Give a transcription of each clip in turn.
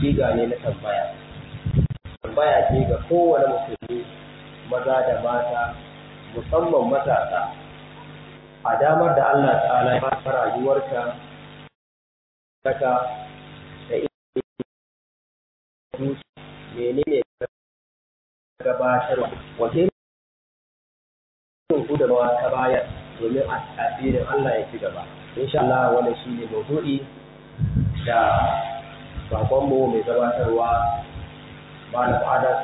siga ne na tambaya tambaya ce ga kowane musulmi maza da mata musamman matasa a damar da Allah ta'ala ya fara rayuwarka kaka da ilimi menene gabatarwa wace irin gudunmawa ta bayar domin asirin Allah ya ci gaba insha Allah wannan shine maudu'i da babanmu mai gabatarwa Malam Adas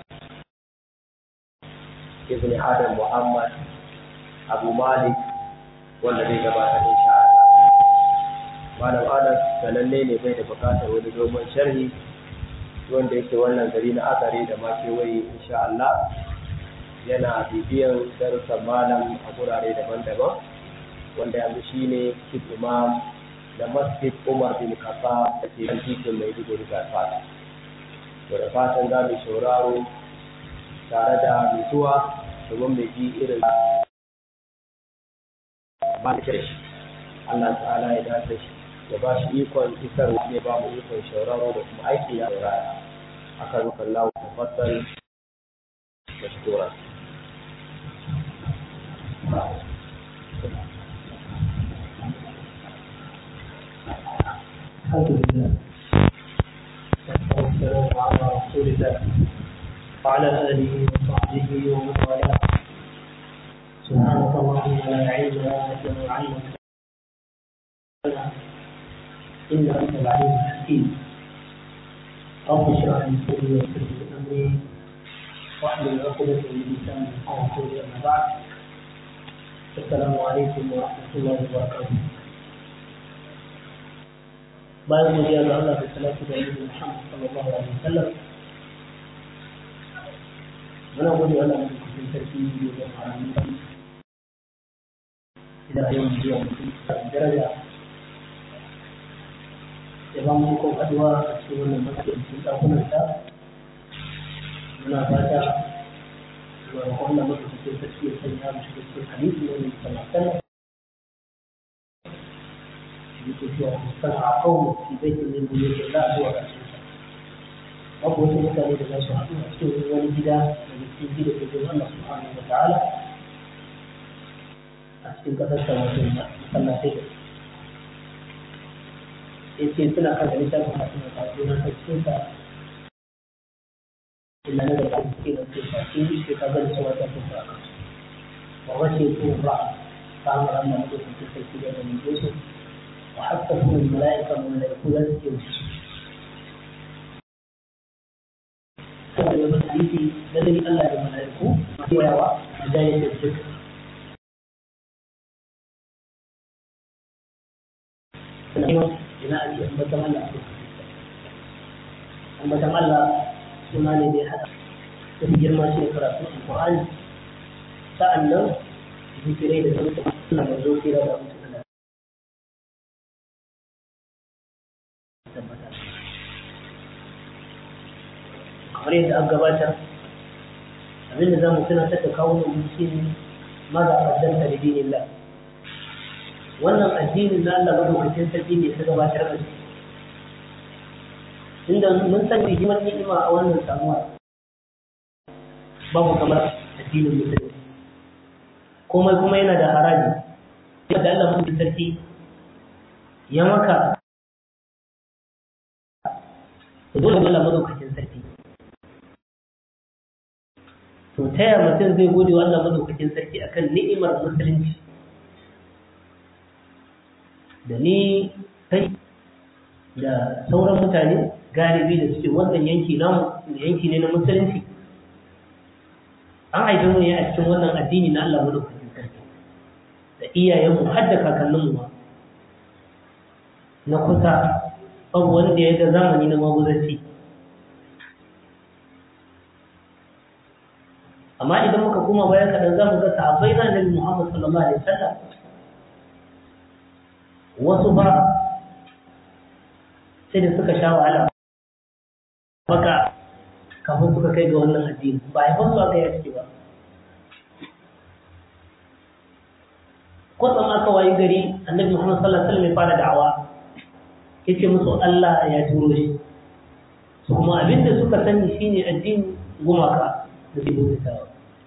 Ibn Adam Muhammad Abu Malik wanda zai gabatar insha Allah Malam Adas sananne ne bai da bukatar wani dogon sharhi wanda yake wannan gari na akare da ma kewaye insha Allah yana bibiyan darussan malam a gurare daban-daban wanda yanzu shine chief imam da masjid Umar bin Khattab da ke kan titin Maiduguri ga fata. To da fatan za mu sauraro tare da mutuwa domin mai ji irin ba da shi. Allah ta'ala ya dace shi ya ba shi ikon isar ya ba mu ikon sauraro da kuma aiki ya saurara. Aka rukan lawo tafaddal mashkura. الحمد لله والسلام على رسول الله وعلى آله وصحبه ومن والاه سبحانك اللهم لا علم لنا إلا ما علمتنا إنك أنت العليم الحكيم رب اشرح لي صدري ويسر لي أمري واحلل عقدة من لساني يفقهوا قولي أما بعد السلام عليكم ورحمة الله وبركاته bayan godiya ga Allah da salatu da Annabi Muhammad sallallahu alaihi wasallam muna gode wa Allah da cikin sarki da harami da yau jiya mutum daraja ya ba mu ko addu'a a cikin wannan masallacin dakunan ta muna fata wa Allah maka cikin sarki ya sanya mu cikin hadisi ne sallallahu alaihi wasallam يقول صنع قوم في بيت من بيوت الله هو رسول babu wasu mutane da za su haɗu a cikin wani gida da cikin gida da zai Allah subhanahu wa ta'ala a cikin ƙasar sa wato masallatai da ya ce suna kan da littafin masu masu na cikin sa illa na da suke da suke shafi shi ka gani cewa ta fi sa wa wace ko ba ta hanyar amma da suke sai da da mun su وحتى من الملائكة من الملائكة يمشي كما يقول الحديث الذي ألا الملائكة ويوى مجالس الذكر بناء أنبتم الله أنبتم الله سناني دي حدا في جرما شيء قرأت القرآن سألنا ذكرين ذكر الله مرزوكي رضا kamar yadda aka gabatar abinda za mu tunatar da kawo mu shi ne maza a kaddanta da dinin Allah wannan addinin na Allah madaukakin sarki ne ta gabatar da shi inda mun san hikimar ni'ima a wannan samuwa babu kamar addinin musulmi komai kuma yana da haraji da Allah madaukakin sarki ya maka dole Allah madaukakin sarki to ta yaya mutum zai gode wa Allah madaukakin sarki akan ni'imar musulunci da ni kai da sauran mutane galibi da suke wannan yanki namu yanki ne na musulunci an haife mu ne a cikin wannan addini na Allah madaukakin sarki da iyayenmu har da kakanninmu ma na kusa babu wanda ya ga zamani na maguzanci amma idan muka kuma baya kaɗan za mu ga sahabbai na nabi Muhammad sallallahu alaihi wasallam wasu ba sai da suka sha wahala baka kafin suka kai ga wannan addini ba a su aka yi ciki ba kwatsam aka wayi gari annabi Muhammad sallallahu alaihi wasallam ya fara da'awa yace musu Allah ya turo shi su kuma abinda suka sani shine addini gumaka da zai bautawa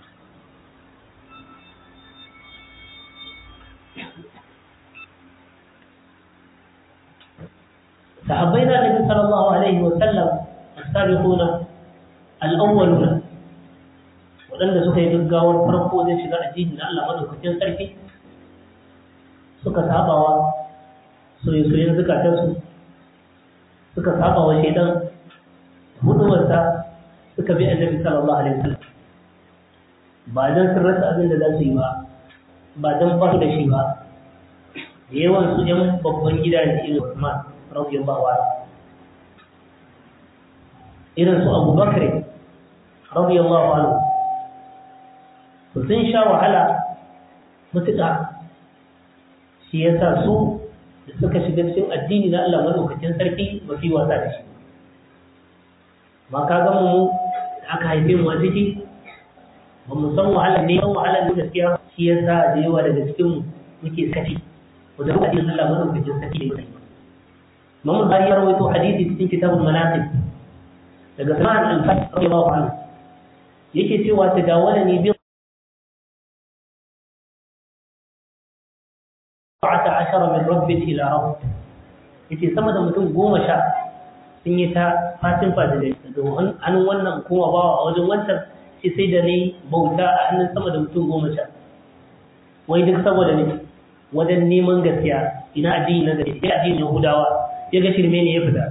sahabbai na nabi sallallahu alaihi wa sallam as-sabiquna al-awwaluna waɗanda suka yi gaggawar farko zai shiga addini na Allah madaukakin sarki suka sabawa soyayyen zukatansu suka sabawa shaidan huduwarsa suka bi annabi sallallahu alaihi wasallam ba dan sun rasa abin da za su yi ba ba dan ba da shi ba da yawan su yan babban gida ne irin Usman radiyallahu anhu irin su Abu Bakr radiyallahu anhu to sun sha wahala mutuƙa shi yasa su da suka shiga cikin addini na Allah madaukakin sarki ba su yi wasa da shi ma ka ga mu da aka haife mu a ciki ba mu san wahala ne san wahala ne gaskiya shi yasa da yawa daga cikin mu muke saki wanda muka addinin Allah madaukakin sarki da yake Imam Bukhari ya rawaito hadisi cikin kitabul manaqib daga Sa'ad al-Fatih radiyallahu anhu yake cewa tadawalani bi ashara min rabbin ila rabb yace sama da mutum goma sha sun yi ta fatin fadilai daga hannun wannan kuma bawa a wajen wancan sai sai da ne bauta a hannun sama da mutum goma sha wai duk saboda ne wajen neman gaskiya ina addini na gaskiya ya addinin yahudawa ya ga shirme ne ya fita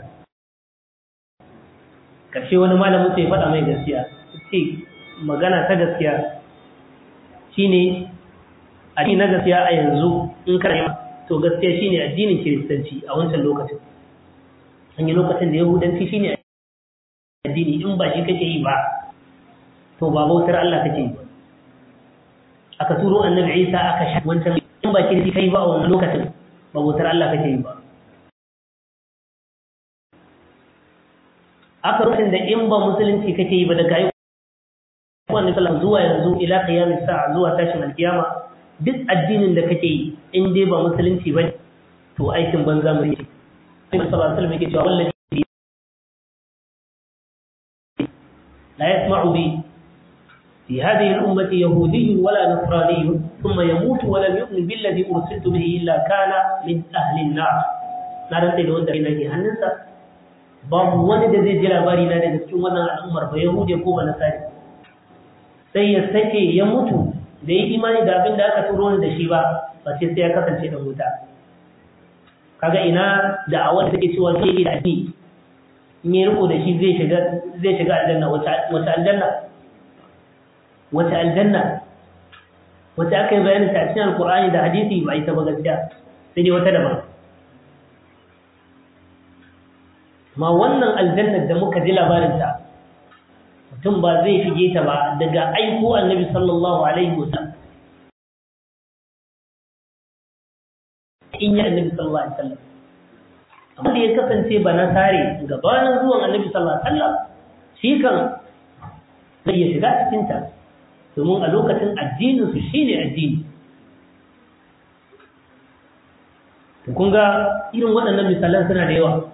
karshe wani malamin sai faɗa mai gaskiya ce magana ta gaskiya shine addini na gaskiya a yanzu in kana to gaskiya shine addinin kiristanci a wancan lokacin an yi lokacin da yahudanci shine addini in ba shi kake yi ba to ba bautar Allah kake yi ba aka turo annabi Isa aka sha wancan in ba kiristi kai ba a wannan lokacin ba bautar Allah kake yi ba aka lokacin da in ba musulunci kake yi ba daga yi wannan sallam zuwa yanzu ila qiyamis sa'a zuwa tashin alkiyama duk addinin da kake yi in dai ba musulunci ba to aikin banza mu ne Annabi sallallahu alaihi wasallam yake cewa wallahi la yasma'u bi fi hadhihi al-ummati yahudiy wala nasrani thumma yamutu wa lam yu'min billadhi ursiltu bihi illa kana min ahli an-nar na rantsa da wanda nake hannunsa babu wani da zai ji labari na daga cikin wannan al'ummar ba yahudi ko ba nasari sai ya sake ya mutu da yi imani da abin da aka turo ni da shi ba ba sai sai ya kasance da wuta kaga ina da a wanda take cewa sai yi da ni in yi riko da shi zai shiga zai shiga aljanna wata aljanna wata aljanna wata aka yi bayanin ta cikin alqur'ani da hadisi ba ita ba gaskiya sai dai wata daban ma wannan aljannar da muka ji labarin ta mutum ba zai shige ta ba daga aiko annabi sallallahu alaihi wasallam in yi annabi sallallahu alaihi wasallam amma da ya kasance ba na tare gabanin zuwan annabi sallallahu alaihi wasallam shi kan zai iya shiga cikin ta domin a lokacin addinin su shine addini to kun ga irin waɗannan misalan suna da yawa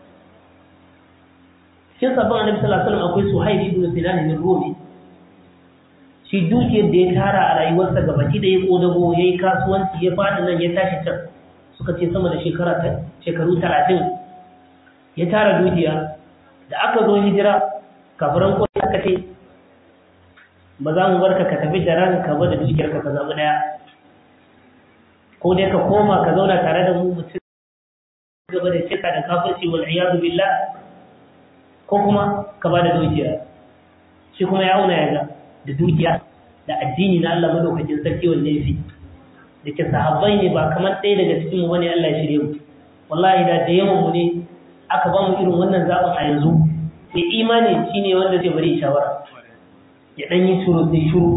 cikin sabon annabi sallallahu alaihi wasallam akwai Suhaib ibn Sinan bin Rumi shi dukiyar da ya tara a rayuwarsa gabaki da ya kodago yayi kasuwanci ya fadi nan ya tashi can suka ce sama da shekara ta shekaru 30 ya tara dukiya da aka zo hijira kafiran ko aka ce ba za mu barka ka tafi da ranka ba da dukiyar ka ka zabi daya ko dai ka koma ka zauna tare da mu mutum gaba da cika da kafirci wal iyadu billah ko kuma ka ba da dukiya shi kuma ya auna yaga da dukiya da addini na Allah madaukakin sarki wanne yafi da ke sahabbai ne ba kamar ɗaya daga cikin mu bane Allah ya shirye mu wallahi da da yawan mu ne aka ba mu irin wannan zaɓin a yanzu mai imani shine wanda zai bari shawara ya dan yi shuru sai shuru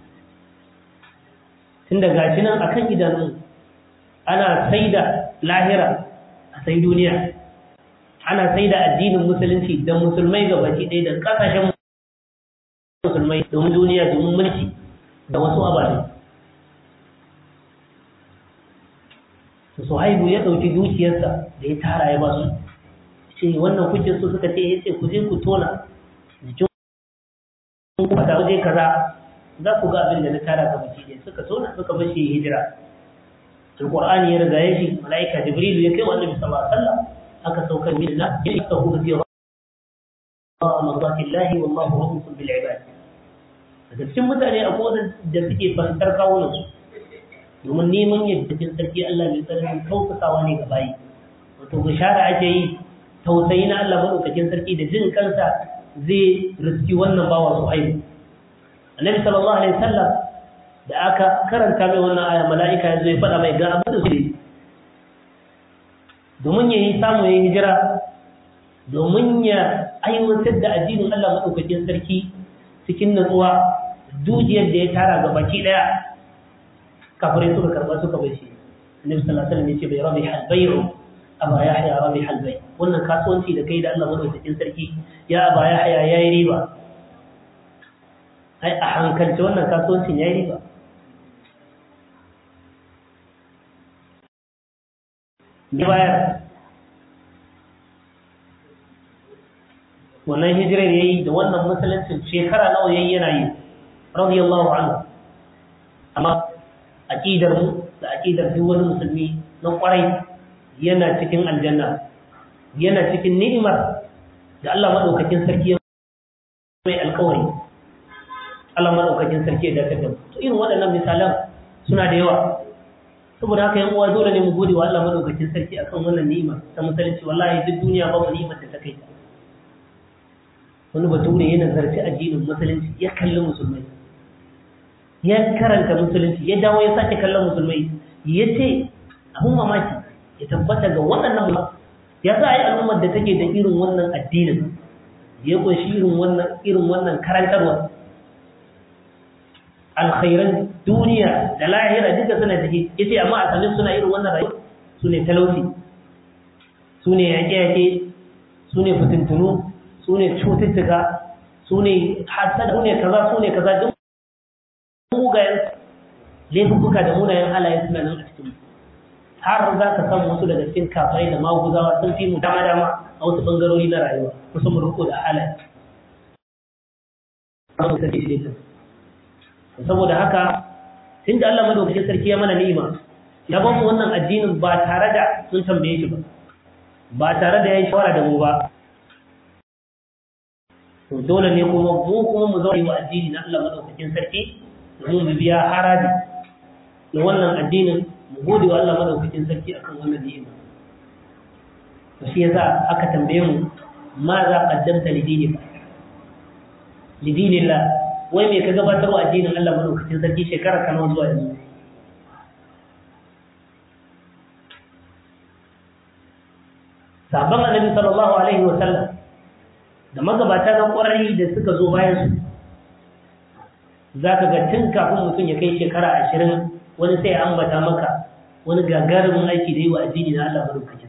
tunda gashi nan akan idanun ana saida lahira a sai duniya ana sai da addinin musulunci da musulmai ga baki ɗaya da ƙasashen musulmai domin duniya domin mulki da wasu ababe su haibu ya ɗauki dukiyarsa da ya tara ya basu ce wannan kuke so suka ce ya ce ku je ku tona jikin ku a waje kaza za ku ga abin da na tara ga baki ne suka tona suka bar shi hijira alqur'ani ya riga ya shi malaika jibrilu ya kai wa annabi sallallahu alaihi wasallam aka saukar min na ya ka hu bi rahmatillahi wallahu rahmatun bil ibad daga cikin mutane akwai da suke fahimtar kawunan su domin neman yadda cikin sarki Allah mai tsananin tausasawa ne ga bayi wato bishara ake yi tausayi na Allah madaukakin sarki da jin kansa zai riski wannan bawa su haihu annabi sallallahu alaihi wasallam da aka karanta mai wannan aya mala'ika ya zo ya faɗa mai ga abin da su domin ya yi samu ya hijira domin ya aiwatar da addinin Allah madaukakin sarki cikin natsuwa dujiyar da ya tara ga baki daya kafirai suka karba suka bai shi annabi sallallahu alaihi wasallam ya ce bai rabi hal bai'u aba yahya rabi hal bai wannan kasuwanci da kai da Allah madaukakin sarki ya aba yahya yayi riba ai a hankalce wannan kasuwancin yayi riba ni bayar wannan hijirar yayi da wannan musuluncin shekara nawa yayi yana yi radiyallahu anhu amma aqidar mu da aqidar duk wani musulmi na kwarai yana cikin aljanna yana cikin ni'imar da Allah madaukakin sarki ya mai alƙawari Allah madaukakin sarki ya dace da to irin waɗannan misalan suna da yawa saboda haka yan uwa dole ne mu gode wa Allah madaukakin sarki akan wannan ni'ima ta musulunci wallahi duk duniya babu ni'imar da ta kai ta wani bature ya nazarci addinin musulunci ya kalli musulmai ya karanta musulunci ya dawo ya sake kallon musulmai ya ce abun mamaki ya tabbata ga waɗannan ya sa yi al'ummar da take da irin wannan addinin ya kunshi irin wannan irin wannan karantarwa alkhairan duniya da lahira duka suna ciki ya ce amma a sanin suna irin wannan rayuwa su ne talauci su ne yaƙe-yaƙe su ne fitintunu su ne cututtuka su ne hasada su ne kaza su ne kaza duk mugayen laifuka da munayen halaye suna nan a cikin har za ka samu wasu daga cikin kafirai da maguzawa sun fi mu dama dama a wasu bangarori na rayuwa kusan mu riko da halaye saboda haka tun da Allah madaukakin sarki ya mana ni'ima ya ba mu wannan addinin ba tare da sun tambaye shi ba ba tare da ya yi shawara da mu ba to dole ne kuma mu kuma mu zaure wa addini na Allah madaukakin sarki domin mu biya haraji da wannan addinin mu gode wa Allah madaukakin sarki akan wannan ni'ima to shi yasa aka tambaye mu ma za qaddamta li dinika li dinillah wai me ka gabatar wa addinin Allah madaukakin sarki shekara kana zuwa yanzu sabon annabi sallallahu alaihi wa sallam da magabata na ƙwarai da suka zo bayan su za ka ga tun kafin mutum ya kai shekara ashirin wani sai ambata maka wani gagarumin aiki da yi wa addini na Allah madaukakin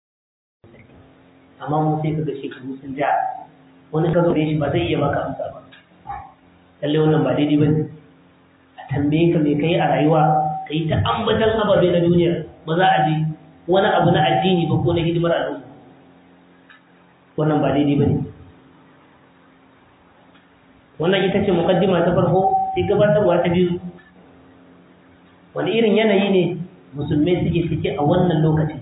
amma mun sai ka ga shekaru sun ja wani ka zo da shi ba zai iya maka amsa ba lalle wannan ba daidai bane a tambaye ka me kai a rayuwa ka yi ta ambatan ababe na duniya ba za a ji wani abu na addini ba ko na hidimar al'umma wannan ba daidai bane wannan ita ce mukaddima ta farko sai gabatarwa ta biyu wani irin yanayi ne musulmai suke ciki a wannan lokacin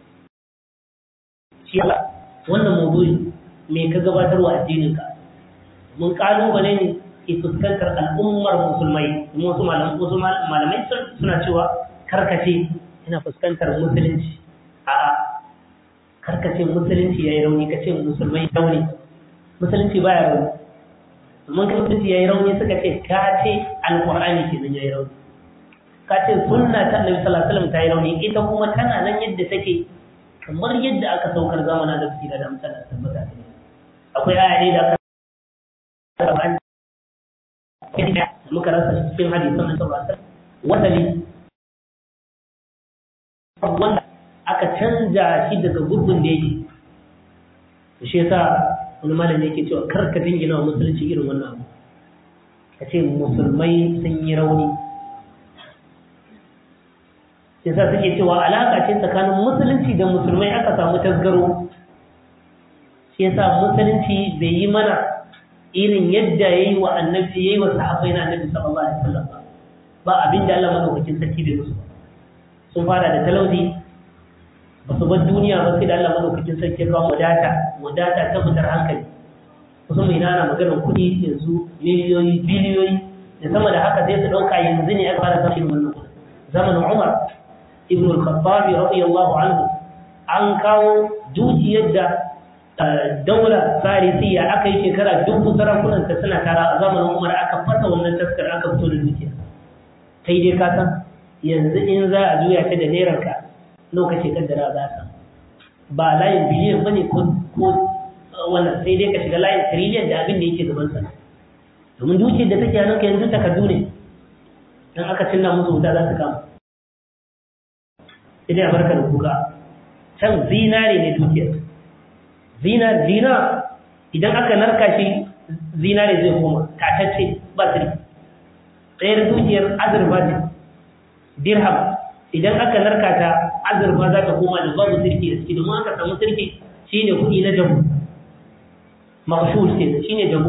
shi wannan maudu'i me ka gabatarwa addininka mun kalubale ne ke fuskantar al'ummar musulmai kuma wasu malamai suna cewa karkace ina fuskantar musulunci a'a karkace musulunci yayi rauni kace musulmai rauni musulunci baya rauni mun kan mutunci yayi rauni suka ce ka ce alqur'ani kenan yayi rauni ka ce sunna ta annabi sallallahu alaihi wasallam ta yi rauni ita kuma tana nan yadda take kamar yadda aka saukar zamanin da suke da amsala tabbata ta akwai aya ne da aka muka rasa cikin hadisan nan sallallahu alaihi wasallam wasali wanda aka canja shi daga gurbin da yake shi yasa wani malami yake cewa kar ka dingina wa musulunci irin wannan abu ka ce musulmai sun yi rauni yasa suke cewa alaƙa ce tsakanin musulunci da musulmai aka samu tasgaro shi yasa musulunci bai yi mana irin yadda yayi wa annabi yayi wa sahabbai na annabi sallallahu alaihi wasallam ba abin da Allah madaukakin sarki bai musu sun fara da talauci ba su bar duniya ba sai da Allah madaukakin sarki ya kawo wadata wadata ta fitar hankali kusan mai nana maganar kuɗi yanzu miliyoyi biliyoyi da sama da haka sai su ɗauka yanzu ne aka fara samun wannan kuɗi zamanin Umar ibn al-Khattab radiyallahu anhu an kawo dukiyar da daula farisiya aka yi shekara dubu sarakunan ta suna tara a zamanin Umar aka fasa wannan taskar aka fito da dukiya kai dai ka san yanzu in za a juya ta da naira ka lokaci kaddara za ka ba layin biliyan bane ko ko wannan sai dai ka shiga layin trillion da abin da yake gaban sa domin dukiyar da take hannunka yanzu takardu ne dan aka cinna musu wuta za su kama sai dai a barka da kuka can zinare ne dukiyar zinar zina idan aka narka shi zinare zai koma tatacce ba sirri ɗayar dukiyar azurfa ce dirham idan aka narka ta azurfa za ta koma da babu sirki da ciki domin aka samu sirki shine kuɗi na jamu mashhur ce shine jamu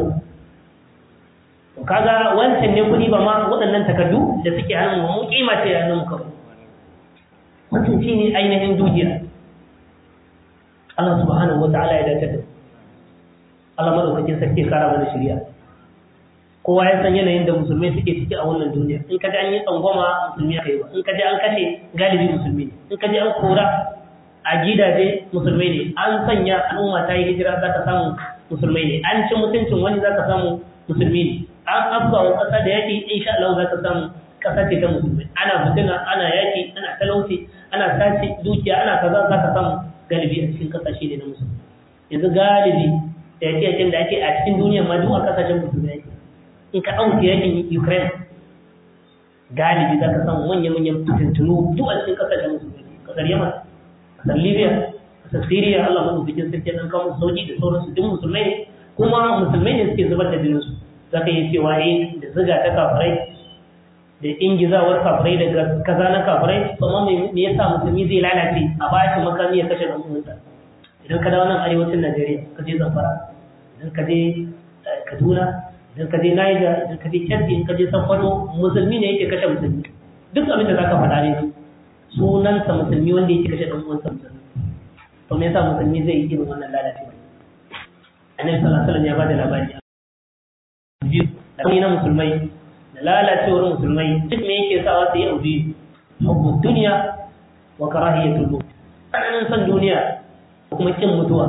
kaga wancan ne kuɗi ba ma waɗannan takardu da suke hannun mu kima ce ya hannun kawai wancan shine ainihin dukiya Allah subhanahu wa ta'ala ya dace da Allah madaukakin sarki kara mana shari'a kowa ya san yanayin da musulmai suke ciki a wannan duniya in ka ji an yi tsangwama musulmi aka yi ba in ka ji an kashe galibi musulmi ne in ka ji an kora a gidaje musulmai ne an sanya al'umma ta yi hijira za ka samu musulmai ne an ci mutuncin wani za ka samu musulmi ne an abba wa ƙasa da yaƙi insha Allah za ka samu ƙasa ce ta musulmai ana fitina ana yaƙi ana talauci ana sace dukiya ana kaza za ka samu galibi a cikin ƙasashe ne na musulmi yanzu galibi da yaƙe da ake a cikin duniya ma duk a ƙasashen musulmai yake in ka ɗauke yakin Ukraine galibi za ka samu manya-manyan fitintunu duk a cikin ƙasashen musulmi ƙasar Yaman ƙasar Libya ƙasar Syria Allah mu bikin sarki dan kawo sauki da sauransu duk musulmai ne kuma musulmai ne suke zubar da jininsu za ka yi cewa eh da ziga ta kafirai da ingizawar kafirai daga kaza na kafirai kuma me yasa musulmi zai lalace a bashi makami ya kashe ɗan uwansa idan ka dawo nan arewacin Najeriya ka je Zamfara idan ka je Kaduna idan ka je Niger idan ka je Chad idan ka je Sokoto musulmi ne yake kashe musulmi duk abin da zaka faɗa ne sunansa musulmi wanda yake kashe dan uwansa musulmi to me yasa musulmi zai yi irin wannan lalacewa annabi sallallahu alaihi wasallam ya bada labari biyu da kuma na musulmai da lalacewar musulmai duk me yake sawa su yi abu biyu hubbu dunya wa karahiyatul maut tsananin son duniya da kuma kin mutuwa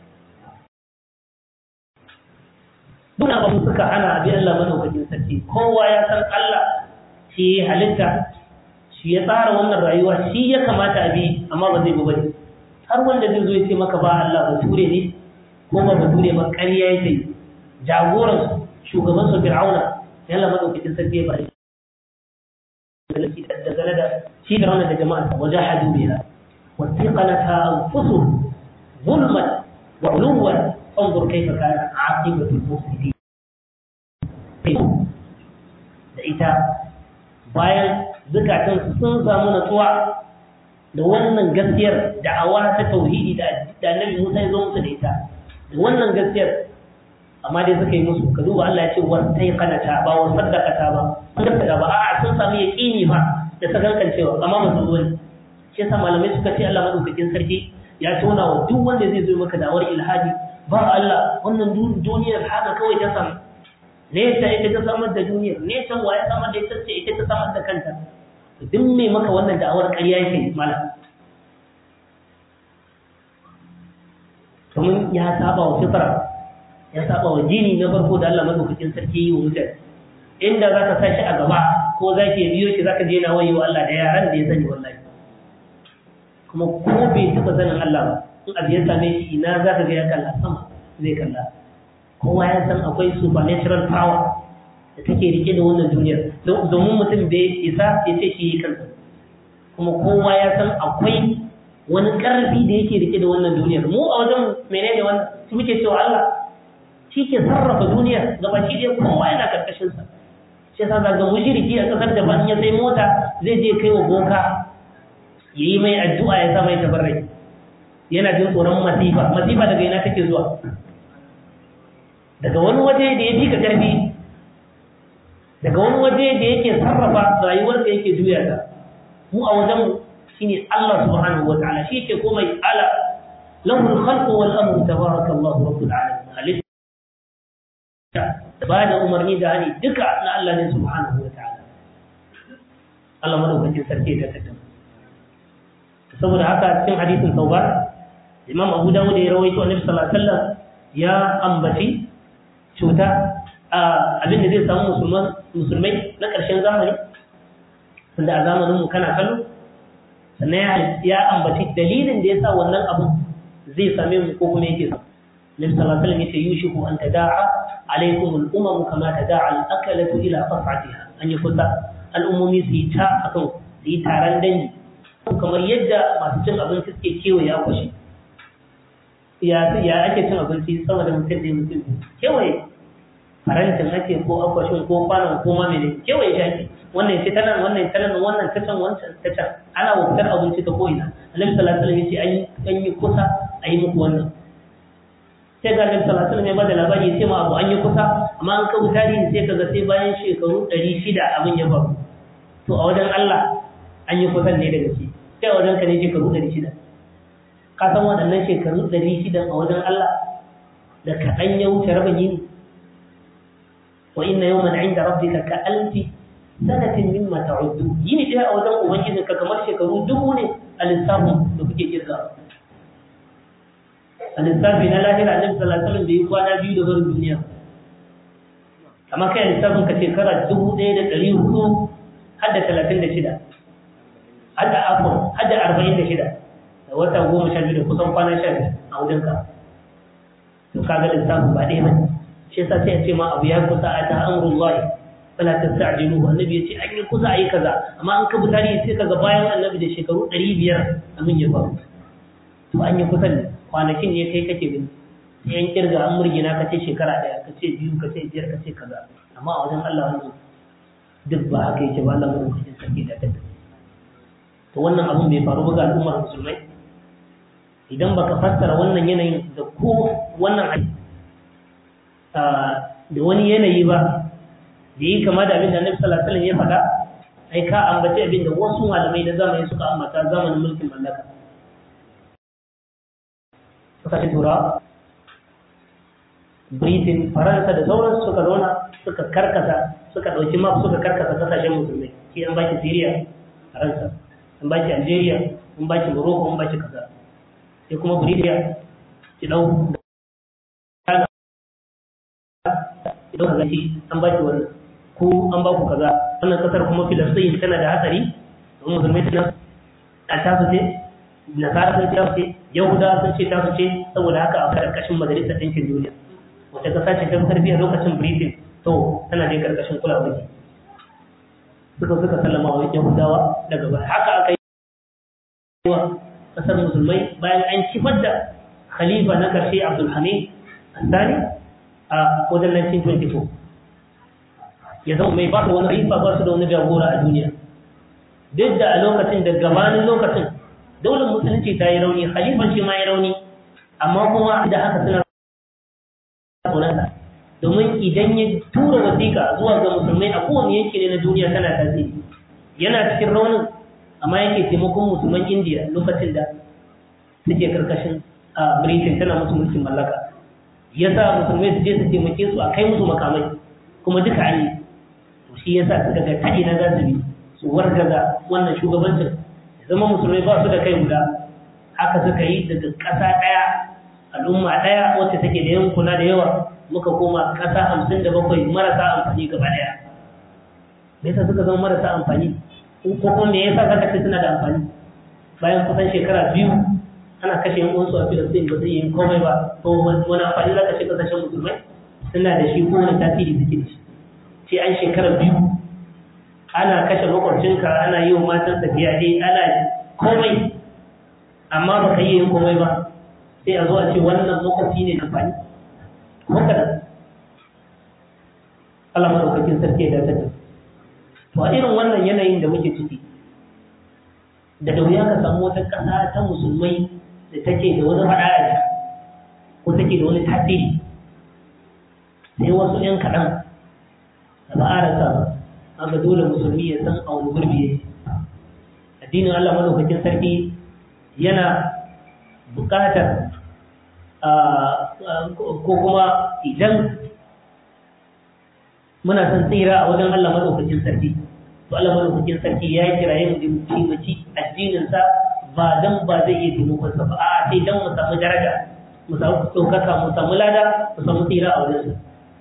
duk abin suka hana abi Allah madaukakin sarki kowa ya san Allah shi ya halitta shi ya tsara wannan rayuwa shi ya kamata a bi amma ba zai bi bane har wanda zai zo ya ce maka ba Allah ba ture ne ko ba ba ture ba ƙarya yake jagoran shugaban su Fir'auna ya Allah madaukakin sarki ya bari da gane da shi da wannan da jama'a wajahadu biha wattaqanata anfusuhum zulman wa uluwan انظر كيف كان عاقبة المفسدين da ita bayan zukatansu sun samu natsuwa da wannan gaskiyar da'awa ta tauhidi da annabi Musa ya zo musu da ita da wannan gaskiyar amma dai suka yi musu ka duba Allah ya ce wasai kanata ba wa saddaqata ba sun gaskata ba a'a sun samu yaqini ba da sakankan cewa amma ba su zo ne shi yasa malamai suka ce Allah madaukakin sarki ya tona wa duk wanda zai zo maka da'awar ilhadi ba Allah wannan duniyar haka kawai ta samu nesa ita ta samar da duniyar nesa wa ya samar da ita ce ita ta samar da kanta duk mai maka wannan da'awar ƙarya yake mala domin ya saba wa fitra ya saba wa jini na farko da Allah madaukakin sarki yi wa mutane inda za ka sa shi a gaba ko za ki biyo shi za ka je na wayo Allah da yaran da ya sani wallahi kuma ko bai taɓa sanin Allah ba in abu ya same shi ina za ka ga ya kalla sama zai kalla kowa ya san akwai supernatural power da take rike da wannan duniyar domin mutum bai isa ya ce shi yi kansa kuma kowa ya san akwai wani ƙarfi da yake rike da wannan duniyar mu a wajen menene wannan su muke cewa Allah shi ke sarrafa duniyar gaba shi dai kowa yana karkashin sa shi yasa zaga mushriki a kasar da ban ya sai mota zai je kai wa boka yayi mai addu'a ya sa mai tabarrai yana jin tsoron masifa masifa daga ina take zuwa daga wani waje da ya fi ka karfi daga wani waje da yake sarrafa rayuwar da yake juya ta mu a wajen shine Allah subhanahu wa ta'ala shi yake komai ala lahu al-khalqu wal amru tabarakallahu rabbul alamin halitta ba da umarni da hani duka na Allah ne subhanahu wa ta'ala Allah madaukakin sarki ta tattama saboda haka cikin hadisin tauba Imam Abu Dawud ya rawaito Annabi sallallahu alaihi wasallam ya ambaci cuta abin da zai samu musulmai na ƙarshen zamani wanda a zamanin mu kana kallo sannan ya ambaci dalilin da ya sa wannan abin zai same mu ko kuma yake samu Nabi sallallahu alaihi wasallam yace yushiku an tada'a alaikum al-umam kama tada'a al-akalatu ila qas'atiha an yi kusa al'ummomi su yi ta akan su yi taron dangi kamar yadda masu cin abinci suke kewaye akwashi ya ake cin abinci sama da mutum da mutum kewaye farantin ake ko akwashin ko kwanon ko ma mene kewaye shi ake wannan ce tanan wannan tanan wannan ta can wancan ta can ana wutar abinci ta ko'ina annabi sallallahu alaihi wasallam yace an yi kusa a yi muku wannan sai ga annabi sallallahu alaihi wasallam ya bada labari sai ma abu an yi kusa amma an kawo tarihi sai kaga sai bayan shekaru 600 abin ya faru to a wajen Allah an yi kusan ne daga shi sai a wajen ka ne shekaru 600 ka san waɗannan shekaru 600 a wajen Allah da kaɗan ya wuce rabin yini wa inna yawman inda rabbika ka alfi sanatin mimma ta'uddu yini ɗaya a wajen ubangiji ka kamar shekaru dubu ne a lissafin da kuke kirga a lissafi na lahira annabi sallallahu alaihi wasallam da yi kwana biyu da barin duniya amma kai lissafin ka shekara dubu ɗaya da ɗari hudu har da talatin da shida har da afon har da arba'in da shida da wata goma sha biyu da kusan kwana sha biyu a wajen ka to kaga lissafin ba ɗaya bane shi yasa sai a ce ma abu ya kusa a ta amrullahi fala tasta'jilu annabi yace an yi kusa ayi kaza amma an kabu tarihi sai kaga bayan annabi da shekaru 500 abin ya faru to an yi kusan kwanakin ne kai kake bin sai an kirga an murgina ka ce shekara daya ka ce biyu ka ce biyar ka ce kaza amma a wajen Allah wannan duk ba haka yake ba Allah mun cikin sarki da ta to wannan abun bai faru ba ga al'ummar musulmai idan baka fassara wannan yanayin da ko wannan da wani yanayi ba da yi kama da abin da Annabi sallallahu alaihi wasallam ya faɗa ai ka ambace abin da wasu malamai na zamani suka ambata zamanin mulkin mallaka suka ci tura Britain Faransa da sauran suka zauna suka karkasa suka ɗauki map suka karkasa kasashen musulmai shi an baki Syria Faransa an baki Algeria an baki Morocco an baki kaza sai kuma Britain ki dau idan ka gaci an baki wannan ko an ba ku kaza wannan kasar kuma Filistin tana da hatsari don musulmai tana a tasu ce nasara sun ce tasu ce yahuda sun ce tasu ce saboda haka a karkashin majalisar ɗinkin duniya wata kasa ce ta karfi a lokacin britain to tana dai karkashin kulawa ne suka suka sallama wa yahudawa daga baya haka aka yi wa kasar musulmai bayan an kifar da khalifa na karshe abdulhamid asani a wajen 1924 ya zama mai ba su wani khalifa ba su da wani jagora a duniya duk da a lokacin da gabanin lokacin daular musulunci ta yi rauni khalifan shi ma ya rauni amma kuma da haka suna tsoronsa domin idan ya tura wasiƙa zuwa ga musulmai a kowane yanki ne na duniya tana tasiri yana cikin raunin amma yake taimakon musulman indiya lokacin da suke karkashin a britain tana musu mulkin mallaka ya sa musulmai su je su taimake su a kai musu makamai kuma duka an yi to shi ya sa suka ga taɗi na za su bi su wargaza wannan shugabancin zama musulmai ba su da kai guda haka suka yi daga ƙasa ɗaya al'umma ɗaya wacce take da yankuna da yawa muka koma ƙasa hamsin da bakwai marasa amfani gaba ɗaya me yasa suka zama marasa amfani ko kuma me yasa kaka ce suna da amfani bayan kusan shekara biyu ana kashe yan uwansu a filistin ba zai yi komai ba to wani amfani za ka ce kasashen musulmai suna da shi ko wani tasiri suke da shi sai an shekara biyu ana kashe makwabcinka ana yi wa matan tafiya dai ana komai amma ba ka yi yin komai ba sai a zo a ce wannan makwabci ne amfani haka da Allah madaukakin sarki ya dace to a irin wannan yanayin da muke ciki da da wuya ka samu wata ƙasa ta musulmai da take da wani faɗa ko take da wani tasiri sai wasu ‘yan kaɗan da ba a rasa aka dole musulmi ya san a wani gurbi ya addinin Allah madaukakin sarki yana buƙatar ko kuma idan muna son tsira a wajen Allah madaukakin sarki to Allah madaukakin sarki ya kiraye mu da muci addininsa ba dan ba zai iya taimakon sa ba a sai dan mu samu daraja mu samu ɗaukaka mu samu lada mu samu tsira a wajen sa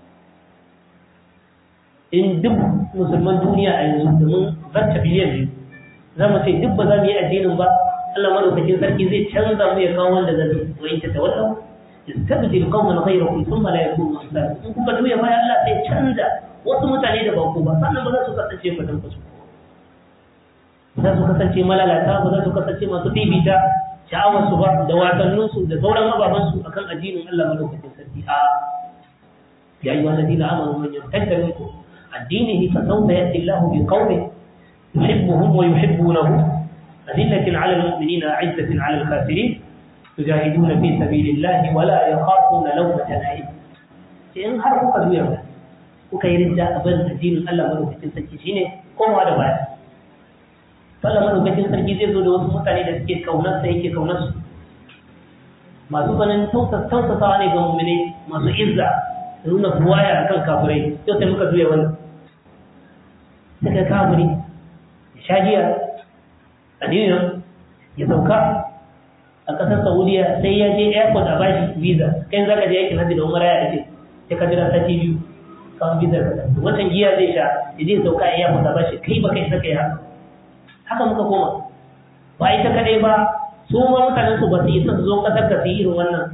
in duk musulman duniya a yanzu domin zarta biliyan biyu za mu ce duk ba za mu yi addinin ba Allah madaukakin sarki zai canza mu ya kawo wanda zai wai ta tawalla istabdil qauman ghayrakum thumma la yakunu amsalakum in kuka duya baya Allah sai canza wasu mutane da ba ku ba sannan ba za su kasance fatan ku za su kasance malalata ba za su kasance masu bibita sha'awar su ba da wasannin su da sauran ababen su akan addinin Allah madaukakin sarki a ya ayyuhal ladina amanu man yartadda minkum addinihi fa sawfa ya'ti Allahu bi qaumin yuhibbuhum wa yuhibbunahu أذلة على المؤمنين أعزة على الكافرين يجاهدون في سبيل الله ولا يخافون لومة لائم in har kuka juya ba kuka yi rinda abin addinin Allah madaukakin sarki shine kowa da baya Allah madaukakin sarki zai zo da wasu mutane da suke kaunar sa yake kaunar su masu ganin tausasawa ne ga mu'mini masu izza da nuna buwaya akan kafirai yau sai muka juya wannan suka kafiri shagiya addinin ya sauka a ƙasar saudiya sai ya je airport a bashi visa kai za ka je aikin hajji da umara ya ake sai ka jira sati biyu kawai visa ka da wancan giya zai sha ya je sauka a airport a bashi kai ba kai saka yi haka haka muka koma ba ita kadai ba su ma mutanen su ba su yi son zo ƙasar ka su yi irin wannan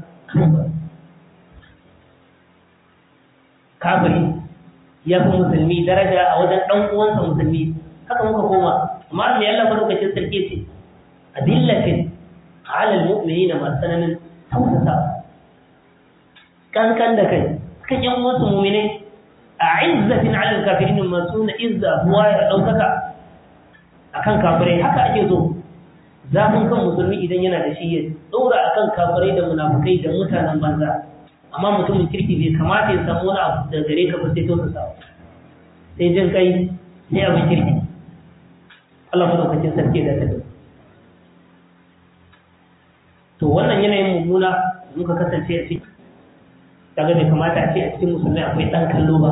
kafiri ya fi musulmi daraja a wajen ɗan uwansa musulmi haka muka koma amma me Allah madaukakin sarki ce adillatin ala almu'minina ma sananin tausasa kankan da kai kan yan wasu mu'minai a izzatin ala alkafirin masu na izza huwa ya daukaka akan kafirai haka ake so zafin kan musulmi idan yana da shi ya dora akan kafirai da munafukai da mutanen banza amma mutumin kirki bai kamata ya samu wani abu da gare ka ba sai tausasa sai jin kai sai abin kirki Allah madaukakin sarki da tabi to wannan yanayin mummuna muka kasance a ciki kaga bai kamata a ce a cikin musulmai akwai dan kallo ba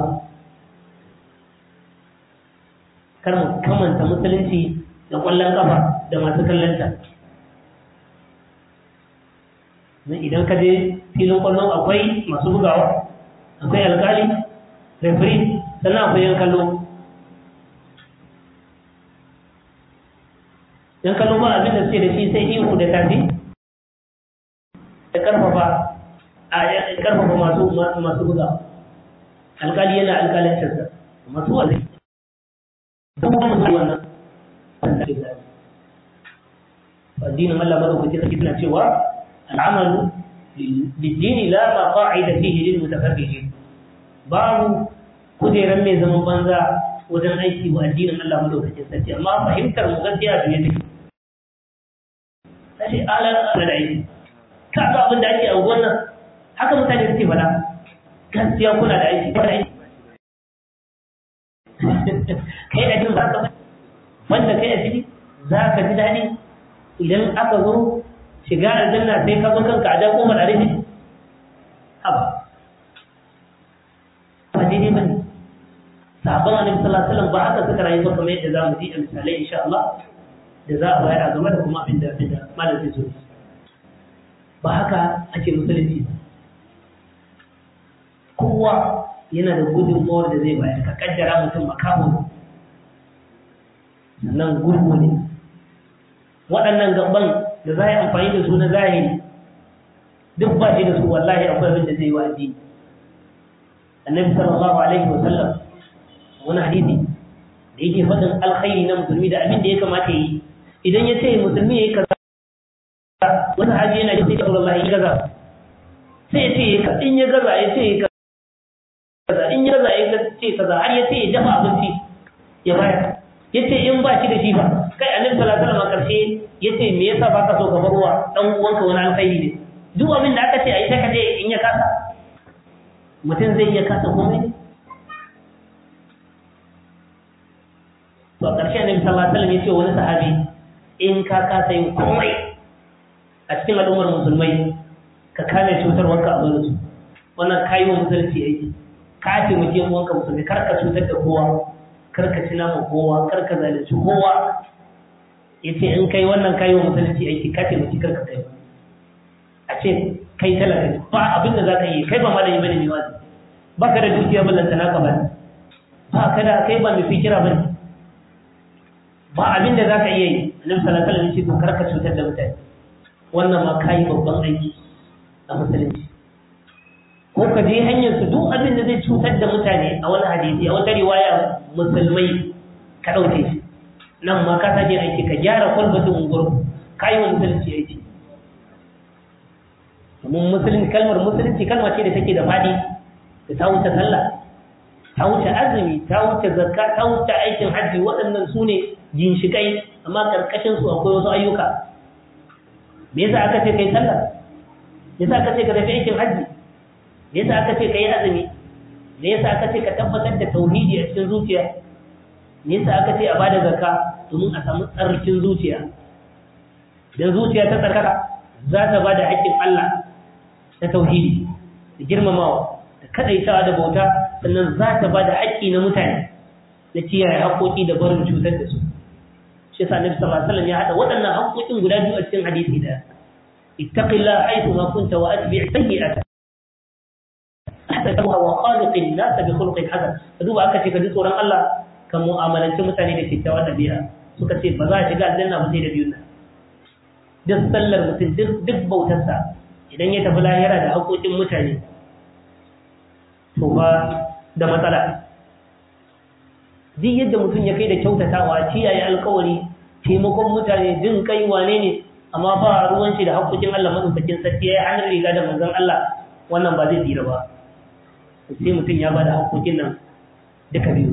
kar mu kamanta musulunci da kwallon kafa da masu kallonta idan ka je filin kwallon akwai masu bugawa akwai alkali referee sannan akwai yan kallo yan kallo ba abin da suke da shi sai ihu da tafi da karfafa a karfafa masu masu buga alkali yana alkalancin sa masu wazai don kuma musu wannan addinin Allah madaukaki sarki suna cewa al'amalu lidini la ma qa'ida fihi lil mutafarrijin babu kujeran mai zaman banza wajen aiki wa addinin Allah madaukakin sarki amma fahimtar mu gaskiya da ne take sai ala ala da aiki ka ga abin da ake a wannan haka mutane suke fada gaskiya kuna da aiki kuna aiki kai a cikin zaka wanda kai a ciki za ka ji daɗi idan aka zo shiga aljanna sai ka zo kanka a jan umar a rufe haba ba daidai ba ne sahabban annabi sallallahu alaihi wasallam ba haka suka rayu ba kamar yadda zamu ji a misalai insha Allah da za a bayar a game da kuma abin da abin da malam zai zo ba haka ake musulunci ba kowa yana da gudunmawar da zai bayar ka kaddara mutum makamun sannan gurgu ne waɗannan gaban da za a yi amfani da su na zahiri duk ba shi da su wallahi akwai abin da zai yi wa addini annabi sallallahu alaihi wasallam wani hadisi da yake faɗin alkhairi na musulmi da abin da ya kamata yi idan ya ce musulmi ya yi kaza wani haji yana jin sai Allah ya gaza sai ya ce in ya gaza ya ce kaza in ya gaza ya ce kaza har ya ce ya dafa abinci ya bayar ya ce in ba shi da shi ba kai annabi sallallahu alaihi wasallam karshe yace me yasa baka so ka barwa dan uwanka wani alkhairi ne duk abin da aka ce ayi sai ka je in ya kasa mutum zai iya kasa komai to karshe annabi sallallahu alaihi wasallam yace wani sahabi in ka kasa yin komai a cikin al'ummar musulmai ka kame cutarwarka a zuwa wannan kayi wa musulunci aiki ka taimake uwanka musulmi kar ka cutar da kowa kar ka ci nama kowa kar ka zalunci kowa yace in kai wannan kayi wa musulunci aiki ka taimaki kar ka kai a ce kai talaka ba abin da zaka yi kai ba malami bane mai wazi ba ka da dukiya ballanta naka ba ba ka da kai ba mai fikira bane ba abin da zaka iya yi annabi sallallahu alaihi wasallam ya ce to kar ka cutar da mutane wannan ma kayi babban aiki a musulunci ko ka je hanyar su duk abin da zai cutar da mutane a wani hadisi a wata riwaya musulmai ka ɗauke shi nan ma ka sake aiki ka gyara kwalbatin unguwar ka yi wa musulunci aiki domin musulunci kalmar musulunci kalma ce da take da faɗi da ta wuce sallah ta wuce azumi ta wuce zakka ta wuce aikin hajji waɗannan su ne ginshiƙai amma ƙarƙashin su akwai wasu ayyuka me yasa aka ce kai sallah me yasa aka ce ka tafi aikin hajji me yasa aka ce ka yi azumi me yasa aka ce ka tabbatar da tauhidi a cikin zuciya me yasa aka ce a bada zakka domin a samu tsarkin zuciya dan zuciya ta tsarkaka za ta bada haƙƙin Allah na tauhidi da girmamawa da kadaitawa da bauta sannan za ta bada haƙƙi na mutane na kiyaye haƙƙoƙi da barin cutar da su shi yasa Annabi sallallahu alaihi wasallam ya hada waɗannan haƙƙoƙin guda biyu a cikin hadisi da ittaqillaha haythu ma kunta wa atbi' sayyi'ata ahsanaha wa khaliqin nas bi khuluqin hasan duba aka ce ka ji tsoron Allah kan mu'amalanci mutane da kyakkyawar ɗabi'a suka ce ba za a shiga aljanna ba sai da biyun nan duk sallar mutum duk bautarsa idan ya tafi lahira da haƙoƙin mutane to ba da matsala duk yadda mutum ya kai da kyautatawa kiyaye alkawari taimakon mutane jin kai wane ne amma ba ruwan shi da haƙoƙin Allah madaukakin sarki ya hannun riga da manzon Allah wannan ba zai tsira ba sai mutum ya bada haƙoƙin nan duka biyu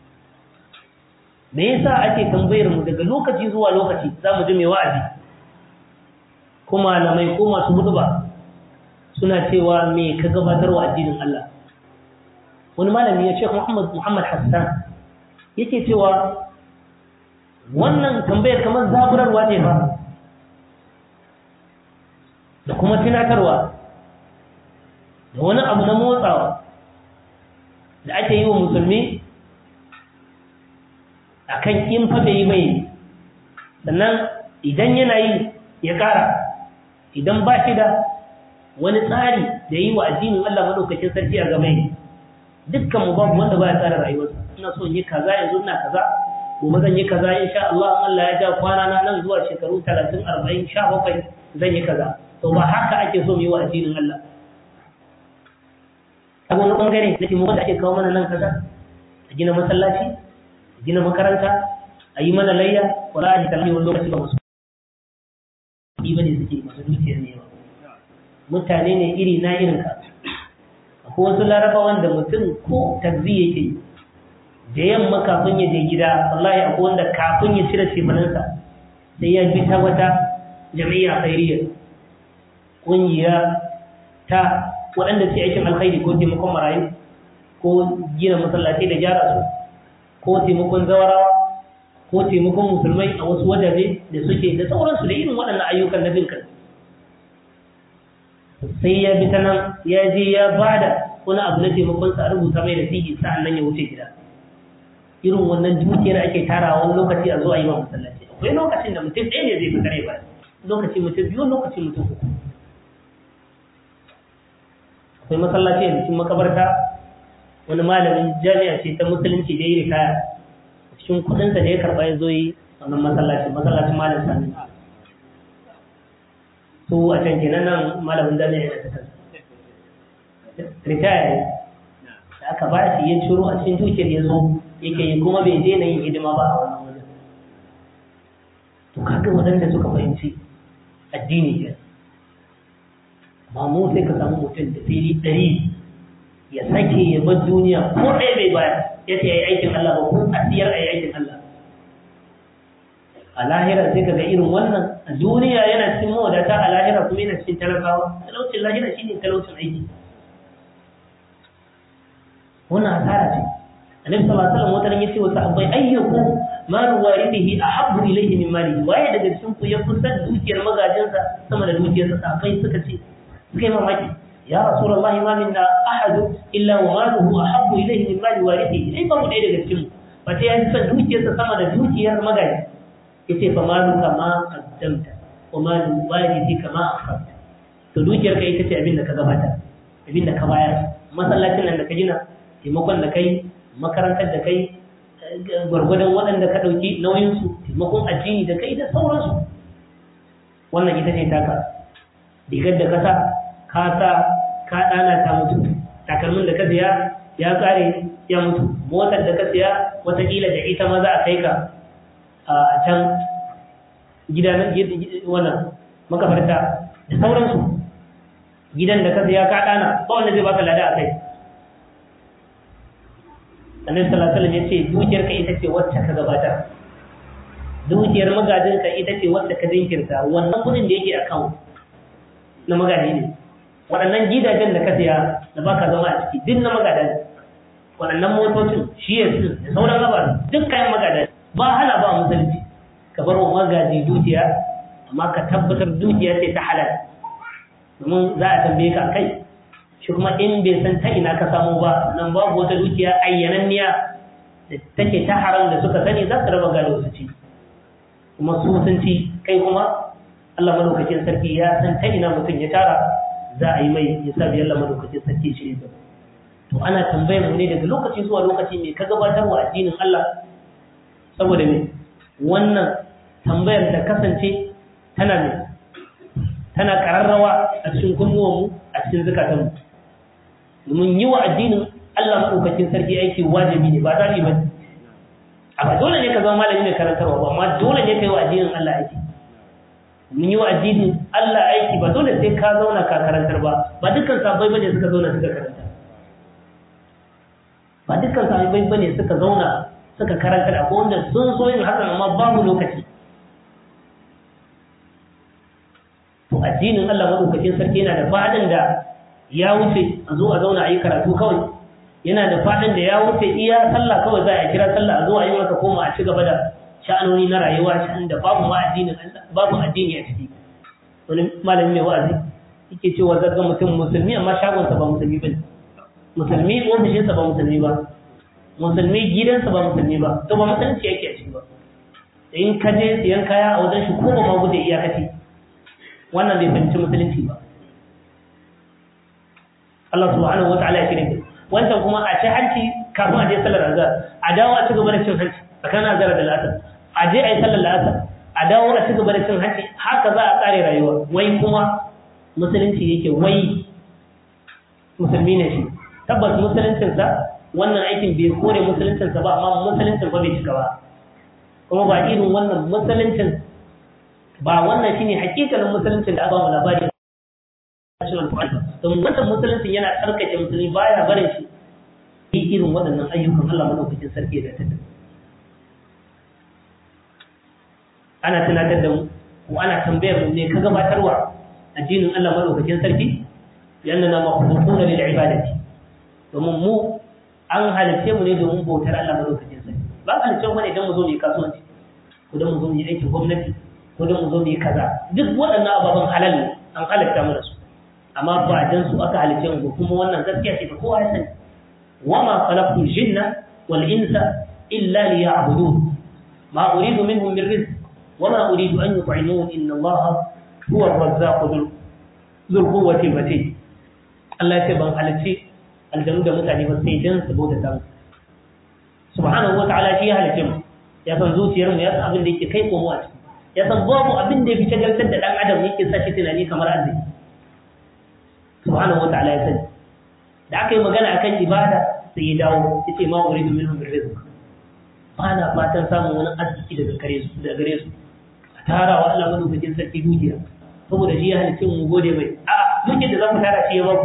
me yasa ake tambayar mu daga lokaci zuwa lokaci za mu ji mai wa'azi ko malamai ko masu huduba suna cewa me ka gabatar wa addinin Allah wani malami ya ce Muhammad Muhammad Hassan yake cewa wannan tambayar kamar zaburarwa ce ba da kuma tunatarwa da wani abu na motsawa da ake yi wa musulmi a kan in fa bai yi mai sannan idan yana yi ya ƙara idan ba shi da wani tsari da yi wa addinin Allah maɗaukakin sarki a game dukkan mu babu wanda ba ya tsara rayuwarsa ina so in yi kaza yanzu ina kaza gobe zan yi kaza insha Allah Allah ya ja kwana na nan zuwa shekaru 30 40 17 zan yi kaza to ba haka ake so mu yi wa addinin Allah a wani bangare na taimakon da ake kawo mana nan kaza a gina masallaci a gina makaranta a yi mana layya wala a jikar wani lokaci ba masu kuɗi ba ne suke masu dukiyar ne ba mutane ne iri na irin ka akwai wasu larabawan da mutum ko tagzi yake da yamma kafin ya je gida wallahi akwai wanda kafin ya cire shemanansa sai ya bi ta wata jami'a khairiyya ƙungiya ta waɗanda su aikin alkhairi ko taimakon marayu ko gina masallaci da gyara su ko taimakon zawarawa ko taimakon musulmai a wasu wajaje da suke da sauransu da irin waɗannan ayyukan na bin kai sai ya bi ta nan ya je ya bada wani abu na taimakon sa a rubuta mai da fiye sa'an nan ya wuce gida irin wannan dukiyar ake tarawa wani lokaci a zo a yi wa masallaci akwai lokacin da mutum ɗaya ne zai fi kare ba lokaci mutum biyu lokaci mutum uku akwai masallaci a cikin makabarta wani malamin jami'a ce ta musulunci da yi ritaya cikin kudinsa da ya karɓa ya zo yi wannan masallaci masallacin malam sani su a can kenan nan malamin jami'a yana ta kansa ritaya ne da aka ba shi ya ciro a cikin dukiyar ya zo yake yi kuma bai daina yin hidima ba a wannan wajen to kaga waɗanda suka fahimci addini ke ba mu sai ka samu mutum da fili ɗari ya sake ya bar duniya ko ɗaya bai baya ya ce ya yi aikin Allah ba ko a siyar a yi aikin Allah a lahira sai ka ga irin wannan a duniya yana cikin mawadata a lahira kuma yana cikin talakawa talaucin lahira shine talaucin aiki wannan asara ce annabi sallallahu alaihi wasallam wata yace wa sahabbai ayyukum malu warithihi ahabbu ilayhi min malihi waye daga cikin ku ya fi san dukiyar magajinsa sama da dukiyarsa sahabbai suka ce suka yi mamaki ya rasulullahi ma minna ahad illa wa maluhu ahabbu ilayhi min mali warithihi ai ba mu ɗaya daga cikin mu ba ta yi san dukiyarsa sama da dukiyar magaji yace fa malu kama qaddamta wa malu warithi kama akhadta to dukiyar ka ita ce abin da ka gabata abin da ka bayar masallacin nan da ka gina taimakon da kai makarantar da kai gwargwadon waɗanda ka ɗauki nauyinsu taimakon addini da kai da sauransu wannan ita ce taka rigar da kasa ka sa ka ɗana ta mutu takalmin da ka siya ya ƙare ya mutu motar da ka siya watakila da ita ma za a kai ka a can gidan wannan makafarta da sauransu gidan da ka siya ka ɗana ba wanda zai baka lada a kai annabi sallallahu alaihi wasallam yace dukiyar ka ita ce wacce ka gabata dukiyar magajin ka ita ce wacce ka jinkirta wannan kudin da yake account na magaji ne waɗannan gidajen da ka siya da baka zama a ciki duk na magadan waɗannan motocin shi ya su da sauran gabar duk kayan magadan ba hana ba musulunci ka bar wa magaji dukiya amma ka tabbatar dukiya ce ta halal domin za a tambaye ka kai shi kuma in bai san ta ina ka samu ba nan babu wata dukiya ayyananniya da take ta haram da suka sani za su raba gado su ci kuma su sun ci kai kuma Allah madaukakin sarki ya san ta ina mutum ya tara za a yi mai ya sa Allah madaukakin sarki shi ne to ana tambayar mu ne daga lokaci zuwa lokaci me ka gabatar wa addinin Allah saboda me wannan tambayar da kasance tana ne tana kararrawa a cikin kunnuwanmu a cikin zukatanmu domin yi wa addinin Allah maɗaukakin sarki aiki wajibi ne ba zaɓi ba a ba dole ne ka zama malami mai karantarwa ba amma dole ne ka yi wa addinin Allah aiki mun yi wa addinin Allah aiki ba dole sai ka zauna ka karantar ba ba dukkan sabai bane suka zauna suka karanta ba dukkan sabai bane suka zauna suka karantar akwai wanda sun so yin hakan amma babu lokaci to addinin Allah maɗaukakin sarki yana da faɗin da ya wuce a zo a zauna a yi karatu kawai yana da faɗin da ya wuce iya sallah kawai za a kira sallah a zo a yi maka koma a ci gaba da sha'anoni na rayuwa sha'an da babu ma addinin babu addini a ciki wani malami mai wa'azi yake cewa zarga mutum musulmi amma shagonsa ba musulmi ba musulmi ofishinsa ba musulmi ba musulmi gidansa ba musulmi ba to ba musulunci yake a ciki ba in ka je siyan kaya a wajen shi ko ba ma gudu iyakaci wannan bai fahimci musulunci ba Allah subhanahu wa ta'ala ya kire wancan kuma a ci hanci kafin a je sallar azhar a dawo a ci gaba da cin hanci tsakanin azhar da la'asar a je a yi sallar la'asar a dawo a ci gaba da cin hanci haka za a tsare rayuwa wai kuma musulunci yake wai musulmi ne shi tabbas musuluncinsa wannan aikin bai kore musuluncinsa ba amma musuluncin ba bai cika ba kuma ba irin wannan musuluncin ba wannan shine hakikalin musuluncin da aka ba mu labari don wannan musuluncin yana tsarkake musulmi baya barin shi yi irin waɗannan ayyukan Allah madaukakin sarki da ta ana tunatar da mu ko ana tambayar mu ne ka gabatarwa addinin Allah madaukakin sarki yanna na makhluquna lil ibadati domin mu an halice mu ne domin bautar Allah madaukakin sarki ba halice mu ne don mu zo mu yi kasuwanci ko don mu zo mu yi aikin gwamnati ko don mu zo mu yi kaza duk waɗannan ababen halal ne an halatta mu da su amma ba dan su aka halice mu kuma wannan gaskiya ce ba kowa ya sani wa ma khalaqtul jinna wal insa illa liya'budun ma uridu minhum min rizq wa ma uridu an yut'imun inna allaha huwa ar-razzaqu dhul quwwati matin Allah ya ce ban halice aljanu da mutane ba sai dan su bauta ta subhanahu wa ta'ala shi ya halice mu ya san zuciyar mu ya san abin da yake kai komo a ciki ya san babu abin da ya fi shagaltar da dan adam yake sa shi tunani kamar arziki subhanahu wa ta'ala ya sani da aka yi magana akan ibada sai ya dawo ya ce ma uridu minhum min rizq ba na fatan samun wani arziki daga gare su daga gare su a tara wa Allah madaukakin sarki dukiya saboda shi ya halicce mu gode mai a dukiyar da za mu tara shi ya ba ku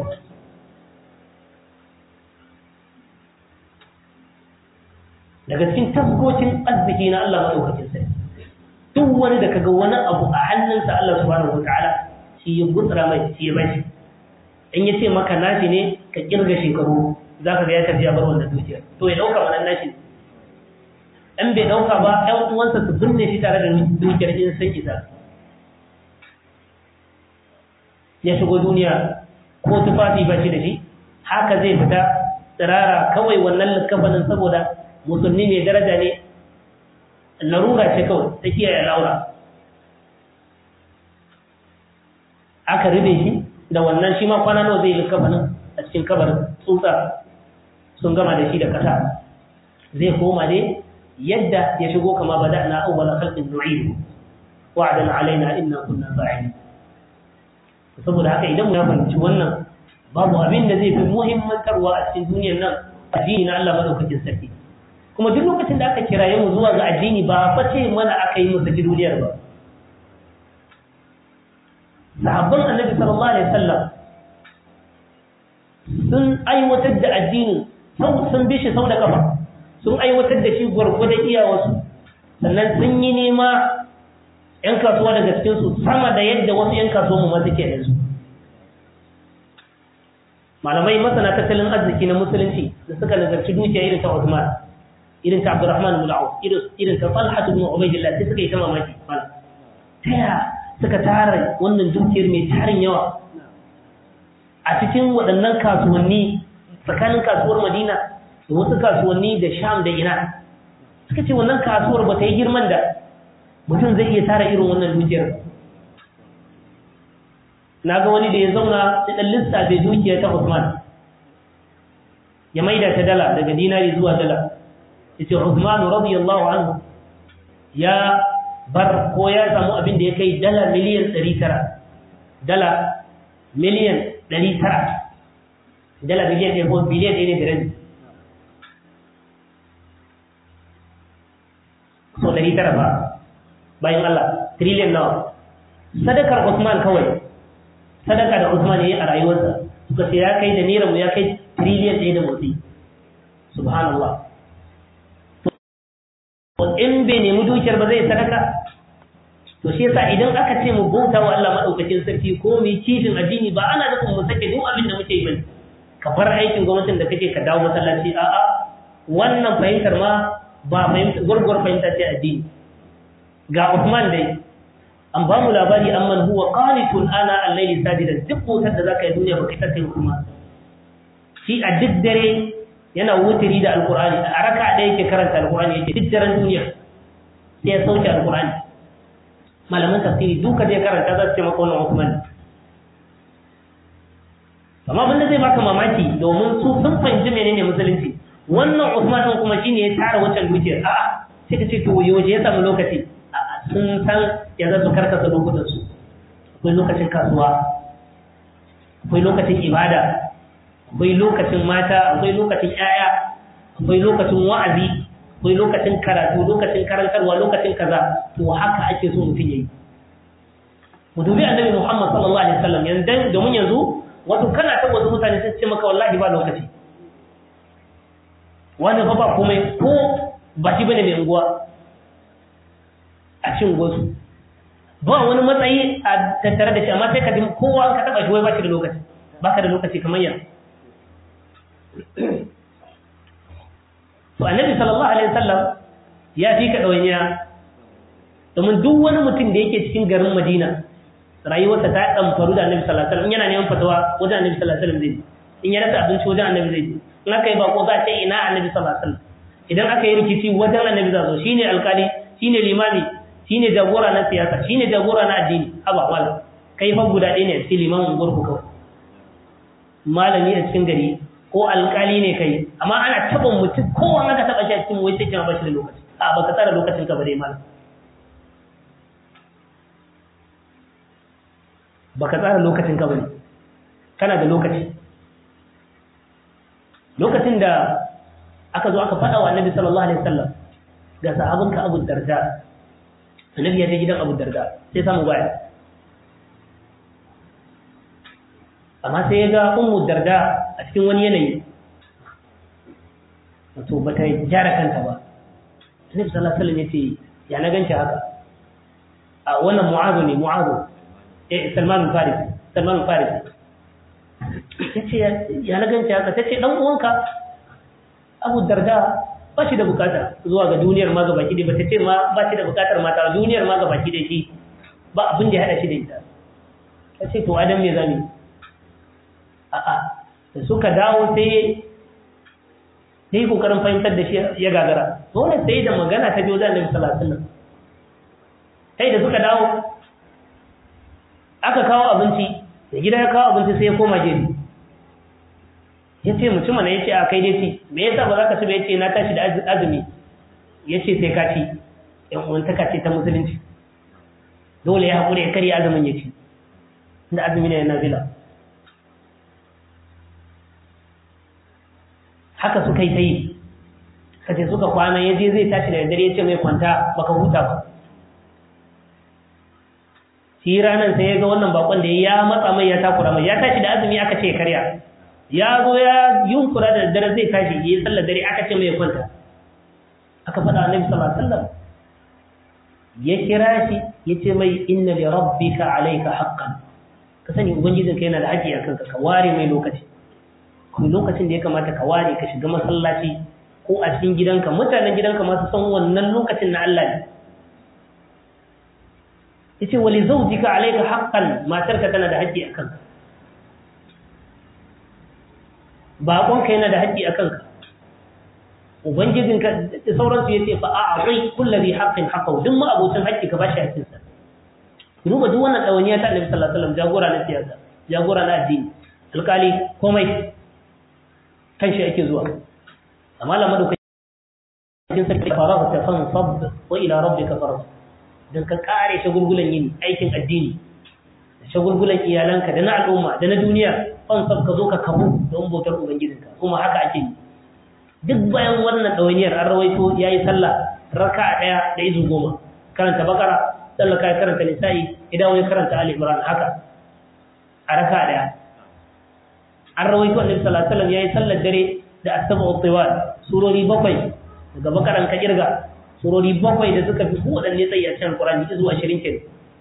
daga cikin tabbocin arziki na Allah madaukakin sarki duk wani da kaga wani abu a hannunsa Allah subhanahu wataala shi ya gutsura mai shi ya bashi in ya ce maka nashi ne ka kirga shekaru za ka ga ya tafiya bar wannan dukiyar to ya dauka wannan nashi in bai dauka ba ƴan uwansa su binne shi tare da dukiyar in sun isa ya shigo duniya ko tufafi ba shi da shi haka zai fita tsirara kawai wannan likafanin saboda musulmi mai daraja ne larura ce kawai ta kiyaye laura aka rube shi da wannan shi ma kwana nawa zai likafanin a cikin kabarin tsutsa sun gama da shi da kasa zai koma dai yadda ya shigo kama bada na awwala khalqin nu'idu wa'adan alaina inna kunna fa'ilin saboda haka idan ya fahimci wannan babu abin da zai fi muhimmantarwa a cikin duniyar nan addini na Allah madaukakin sarki kuma duk lokacin da aka kiraye mu zuwa ga addini ba fa ce mana aka yi musu duniyar ba sahabban annabi sallallahu alaihi wasallam sun aiwatar da addini sun bi shi sau da kafa sun aiwatar da shi gwargwadon iyawarsu sannan sun yi nema 'yan kasuwa daga cikinsu sama da yadda wasu 'yan kasuwa mu masu ke da su malamai masana tattalin arziki na musulunci da suka nazarci dukiya irin ta Uthman irin ta Abdurrahman ibn Auf irin ta Talha ibn Ubaydillah sai suka yi ta mamaki malam taya suka tara wannan dukiyar mai tarin yawa a cikin waɗannan kasuwanni tsakanin kasuwar Madina da wasu kasuwanni da Sham da ina suka ce wannan kasuwar ba ta yi girman da mutum zai iya tara irin wannan dukiyar na ga wani da ya zauna da ɗan lissafe dukiya ta Usman ya maida ta dala daga dinari zuwa dala ya ce Usman radiyallahu anhu ya bar ko ya samu abin da ya kai dala miliyan 900 dala miliyan 900 dala miliyan ɗaya ko biliyan ɗaya ne da rabi so 900 ba bayan Allah trillion nawa sadakar Usman kawai sadaka da Usman yayi a rayuwarsa suka ce ya kai da naira mu ya kai trillion ɗaya da motsi subhanallah to in bai nemi dukiyar ba zai sadaka to shi yasa idan aka ce mu bauta wa Allah madaukakin sarki ko mu yi kishin addini ba ana nufin mu sake duk abin da muke yi bane ka bar aikin gwamnatin da kake ka dawo masallaci a'a wannan fahimtar ma ba fahimtar gurgur fahimta ce addini ga Uthman dai an ba mu labari amman huwa qanitun ana al-layli sajidan duk motar da zaka yi duniya baka ta kai kuma shi a duk dare yana wutiri da alqur'ani a raka da yake karanta alqur'ani yake duk daren duniya sai ya sauke alqur'ani malaman tafsiri duka je karanta za su ce maka wannan Uthman amma abin da zai baka mamaki domin su sun fahimci menene musulunci wannan Uthman din kuma shine ya tara wancan dukiyar a'a sai ka ce to yaushe ya samu lokaci sun san ya za su karkasa lokutansu akwai lokacin kasuwa akwai lokacin ibada akwai lokacin mata akwai lokacin yaya akwai lokacin wa'azi akwai lokacin karatu lokacin karantarwa lokacin kaza to haka ake so mutum yayi mu dubi annabi Muhammad sallallahu alaihi wasallam yanzu domin yanzu wato kana ta wasu mutane sai ce maka wallahi ba lokaci wani fa ba komai ko ba shi bane mai unguwa a cin gwasu ba wani matsayi a tattare da shi amma sai ka ji kowa ka taba shi wai ba shi da lokaci ba ka da lokaci kamar yanzu to annabi sallallahu alaihi wasallam ya fi ka ɗawainiya domin duk wani mutum da yake cikin garin madina rayuwarsa ta ɗamfaru da annabi sallallahu alaihi wasallam yana neman fatawa wajen annabi sallallahu alaihi wasallam zai in ya rasa abinci wajen annabi zai in aka yi bako za a ce ina annabi sallallahu alaihi wasallam idan aka yi rikici wajen annabi za zo shine alkali shine limami shine jagora na siyasa shine jagora na addini haba wala kai fa guda ɗaya ne a cikin limamin gurku kawai malami a cikin gari ko alkali ne kai amma ana taɓa mutum kowa aka taɓa shi a cikin wai sai kima ba shi da lokaci a baka tsara lokacin ka ba dai malam baka tsara lokacin ka bane kana da lokaci lokacin da aka zo aka faɗa wa annabi sallallahu alaihi wasallam ga sahabinka Abu Darda annabi ya je gidan Abu Darda sai samu baya amma sai ya ga Ummu Darda a cikin wani yanayi wato bata gyara kanta ba annabi sallallahu alaihi wasallam yace ya na ganci haka a wannan mu'azu ne mu'azu eh salman farisi salman farisi tace ya na ganci haka tace dan uwanka abu darda ba shi da bukata zuwa ga duniyar ma gabaki da bata ce ma ba shi da bukatar mata duniyar ma gabaki da shi ba abin da ya hada shi da ita tace to adam me zami a'a da suka dawo sai ya yi kokarin fahimtar da shi ya gagara dole sai da magana ta biyo da annabi sallallahu alaihi wasallam sai da suka dawo aka kawo abinci da gida ya kawo abinci sai ya koma gefe ya ce mutum na ya ce a kai dai ci me yasa ba za ka ci ba ya ce na tashi da azumi ya ce sai ka ci yan uwantaka ce ta musulunci dole ya haƙura ya karya azumin ya ci da azumi ne na zila haka suka yi ta yi kace suka kwana ya je zai tashi da dare ya ce mai kwanta baka huta ba shi ranar sai ya ga wannan bakon da ya matsa mai ya takura mai ya tashi da azumi aka ce karya ya zo ya yunkura da dare zai tashi ya yi sallar dare aka ce mai kwanta aka faɗa annabi sallallahu alaihi wasallam ya kira shi ya ce mai inna li rabbika alayka haqqan ka sani ubangijinka yana da haƙƙi a kanka ka ware mai lokaci kuma lokacin da ya kamata ka ware ka shiga masallaci ko a cikin gidanka mutanen gidanka masu san wannan lokacin na Allah ne yace wali zawjika alayka haqqan matarka tana da haƙƙi akan ka baƙonka yana da haƙƙi akan ka ubangijinka da sauransu yace fa a'ti kullu bi haqqin haqqahu duk ma abocin haƙƙi ka bashi haƙƙin sa duba duk wannan dawaniya ta Annabi sallallahu alaihi wasallam jagora na siyasa jagora na addini alƙali komai kan shi ake zuwa amma lamar da kai sarki farahu ta fan sab wa ila rabbika farah dan ka kare shagulgulan yin aikin addini da shagulgulan iyalanka da na al'umma da na duniya fan sab ka zo ka kamu don bautar ubangijinka kuma haka ake yi duk bayan wannan dawainiyar an rawaito yayi sallah raka'a daya da izu goma karanta bakara sallah kai karanta nisa'i idan wani karanta ali imran haka a raka'a daya an rawaito annabi sallallahu alaihi wasallam yayi sallar dare da asabu tiwal surori bakwai daga bakaran ka kirga surori bakwai da suka fi kowadanne tsayi a cikin alqur'ani zuwa 20 kenan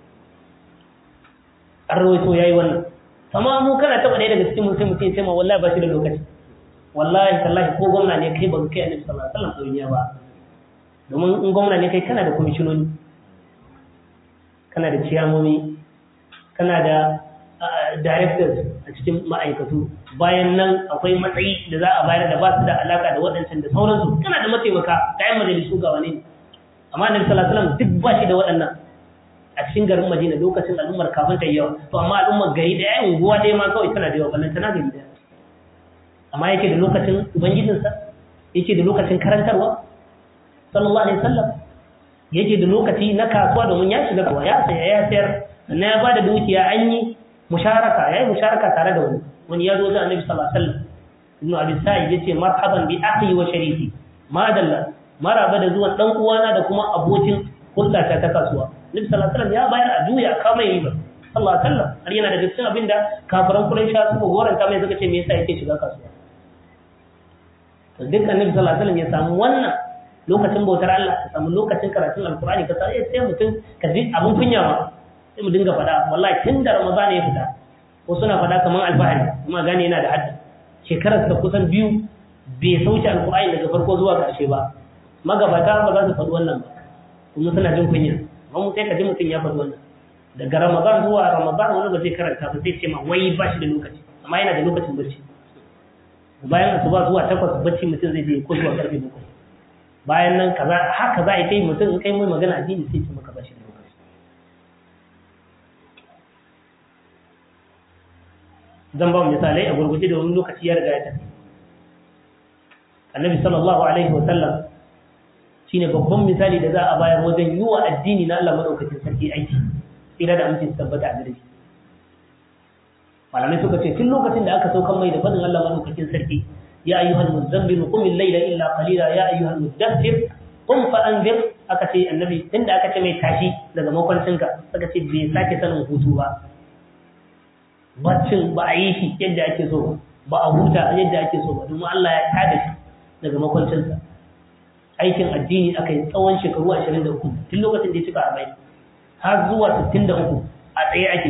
an rawaito yayi wannan amma mu kana taba ɗaya daga cikin mutum mutum sai ma wallahi ba shi da lokaci wallahi tallahi ko gwamna ne kai ba kai annabi sallallahu alaihi wasallam ɗoyiya ba domin in gwamna ne kai kana da kwamishinoni kana da ciyamomi kana da directors a cikin ma'aikatu bayan nan akwai matsayi da za a bayar da ba su da alaka da waɗancan da sauransu kana da mataimaka kayan majalisu ga wani amma annabi sallallahu alaihi wasallam duk ba shi da waɗannan a cikin garin Madina lokacin al'ummar kafin ta yawa to amma al'ummar gari da yayin unguwa ɗaya ma kawai tana da yawa ballan tana gari daya amma yake da lokacin ubangijinsa yake da lokacin karantarwa sallallahu alaihi wasallam yake da lokaci na kasuwa domin ya shiga kasuwa ya saya ya sayar sannan ya bada dukiya an yi musharaka yayi musharaka tare da wani wani ya zo ga annabi sallallahu alaihi wasallam ibn abi sa'id yace marhaban bi akhi wa shariki madalla maraba da zuwan dan uwana da kuma abokin hulɗa ta ta kasuwa nabi sallallahu alaihi wasallam ya bayar a juya kama yi ba sallallahu alaihi wasallam har yana da cikin abinda kafiran quraisha suka goranta mai suka ce me yasa yake shiga kasuwa to duk annabi sallallahu alaihi wasallam ya samu wannan lokacin bautar Allah ka samu lokacin karatun alkur'ani ka sai sai mutum ka ji abun kunya ma sai mu dinga faɗa wallahi tun da ramadan ya fita ko suna faɗa kaman alfahari kuma gane yana da hadda shekarar ta kusan biyu bai sauke alkur'ani daga farko zuwa ƙarshe ba magabata ba za su faɗi wannan ba kuma suna jin kunya amma mu sai ka ji mutum ya faɗi wannan daga ramadan zuwa ramadan wani ba zai karanta ba sai ce ma wai ba shi da lokaci amma yana da lokacin bacci bayan asuba zuwa takwas bacci mutum zai je ko zuwa karfe bakwai bayan nan kaza haka za a yi ta yi mutum in kai mai magana addini sai ce maka bashi da lokaci zan ba misalai a gurguje da wani lokaci ya riga ya tafi annabi sallallahu alaihi wa sallam shine babban misali da za a bayar wajen yi wa addini na Allah madaukakin sarki aiki ina da amince su tabbata a gare shi malamai suka ce tun lokacin da aka saukan mai da fadin Allah madaukakin sarki يا أيها المزمل قم الليل إلا قليلا يا أيها المدثر قم فأنذر aka ce annabi inda aka ce mai tashi daga makwancinka suka ce bai sake sanin hutu ba baccin ba a yi shi yadda ake so ba a huta yadda ake so ba domin Allah ya tada shi daga makwancinsa aikin addini aka yi tsawon shekaru 23 tun lokacin da ya cika arba'in har zuwa 63 a tsaye ake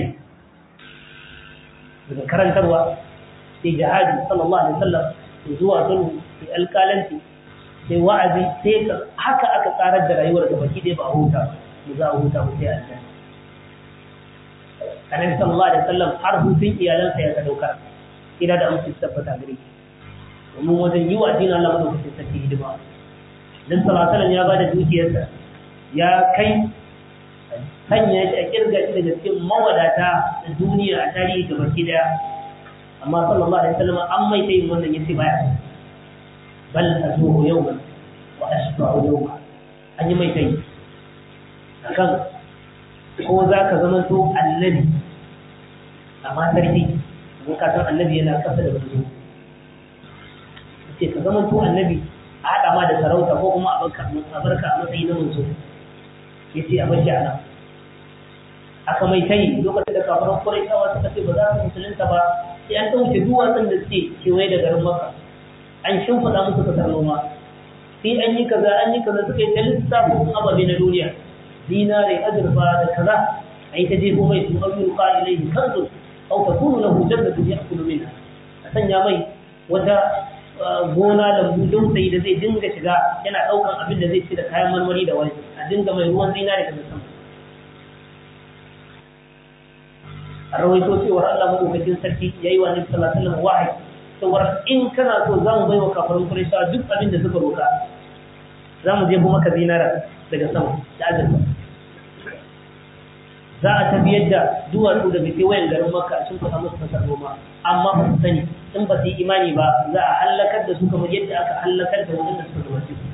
daga karantarwa sai jihadi sallallahu alaihi wasallam sai zuwa sulhu sai alƙalanci sai wa'azi sai haka aka tsarar da rayuwar da baki ɗaya ba a huta mu za a huta mu sai aljanna annabi sallallahu alaihi wasallam har hutun iyalansa ya ka daukar ina da amsa tabbata gare shi domin wajen yi wa addinin Allah madaukakin sarki hidima dan sallallahu alaihi ya bada dukiyarsa ya kai sanya shi a kirga shi daga cikin mawadata da duniya a tarihi ga baki daya amma sallallahu alaihi wasallam an mai tayin wannan yace baya bal azuhu yawman wa ashba'u yawma an yi mai tayi akan ko za ka zama to annabi amma sarki mun ka san annabi yana kasa da manzo ce ka zama to annabi a haɗa ma da sarauta ko kuma a barka a barka a matsayi na manzo ya ce a bashi a nan aka mai tayi lokacin da kafaran kuraitawa suka ce ba za su musulunta ba sai an ɗauke duwatsun da suke kewaye da garin maka an shimfiɗa musu kasar noma sai an yi kaza an yi kaza suka yi ta lissafin ababe na duniya dinare azurfa da kaza a yi ta jefo mai su abu yuka ilaihi kanzu au takunu lahu jannatu ya'kulu minha a sanya mai wata gona lambu dausayi da zai dinga shiga yana daukan abin da zai ci da kayan marmari da wani a dinga mai ruwan zinare daga sama a rawaito cewar Allah madaukakin sarki yayi wa Nabi sallallahu alaihi wasallam wahayi cewar in kana so za mu bai wa kafirin Qurayshawa duk abin da suka roka za mu je maka zinara daga sama da azurfa za a tafiyar da duwatsu daga kewayen garin maka sun faɗa musu kasar noma amma ba su sani in ba su yi imani ba za a hallakar da su kamar yadda aka hallakar da wadanda suka gabace su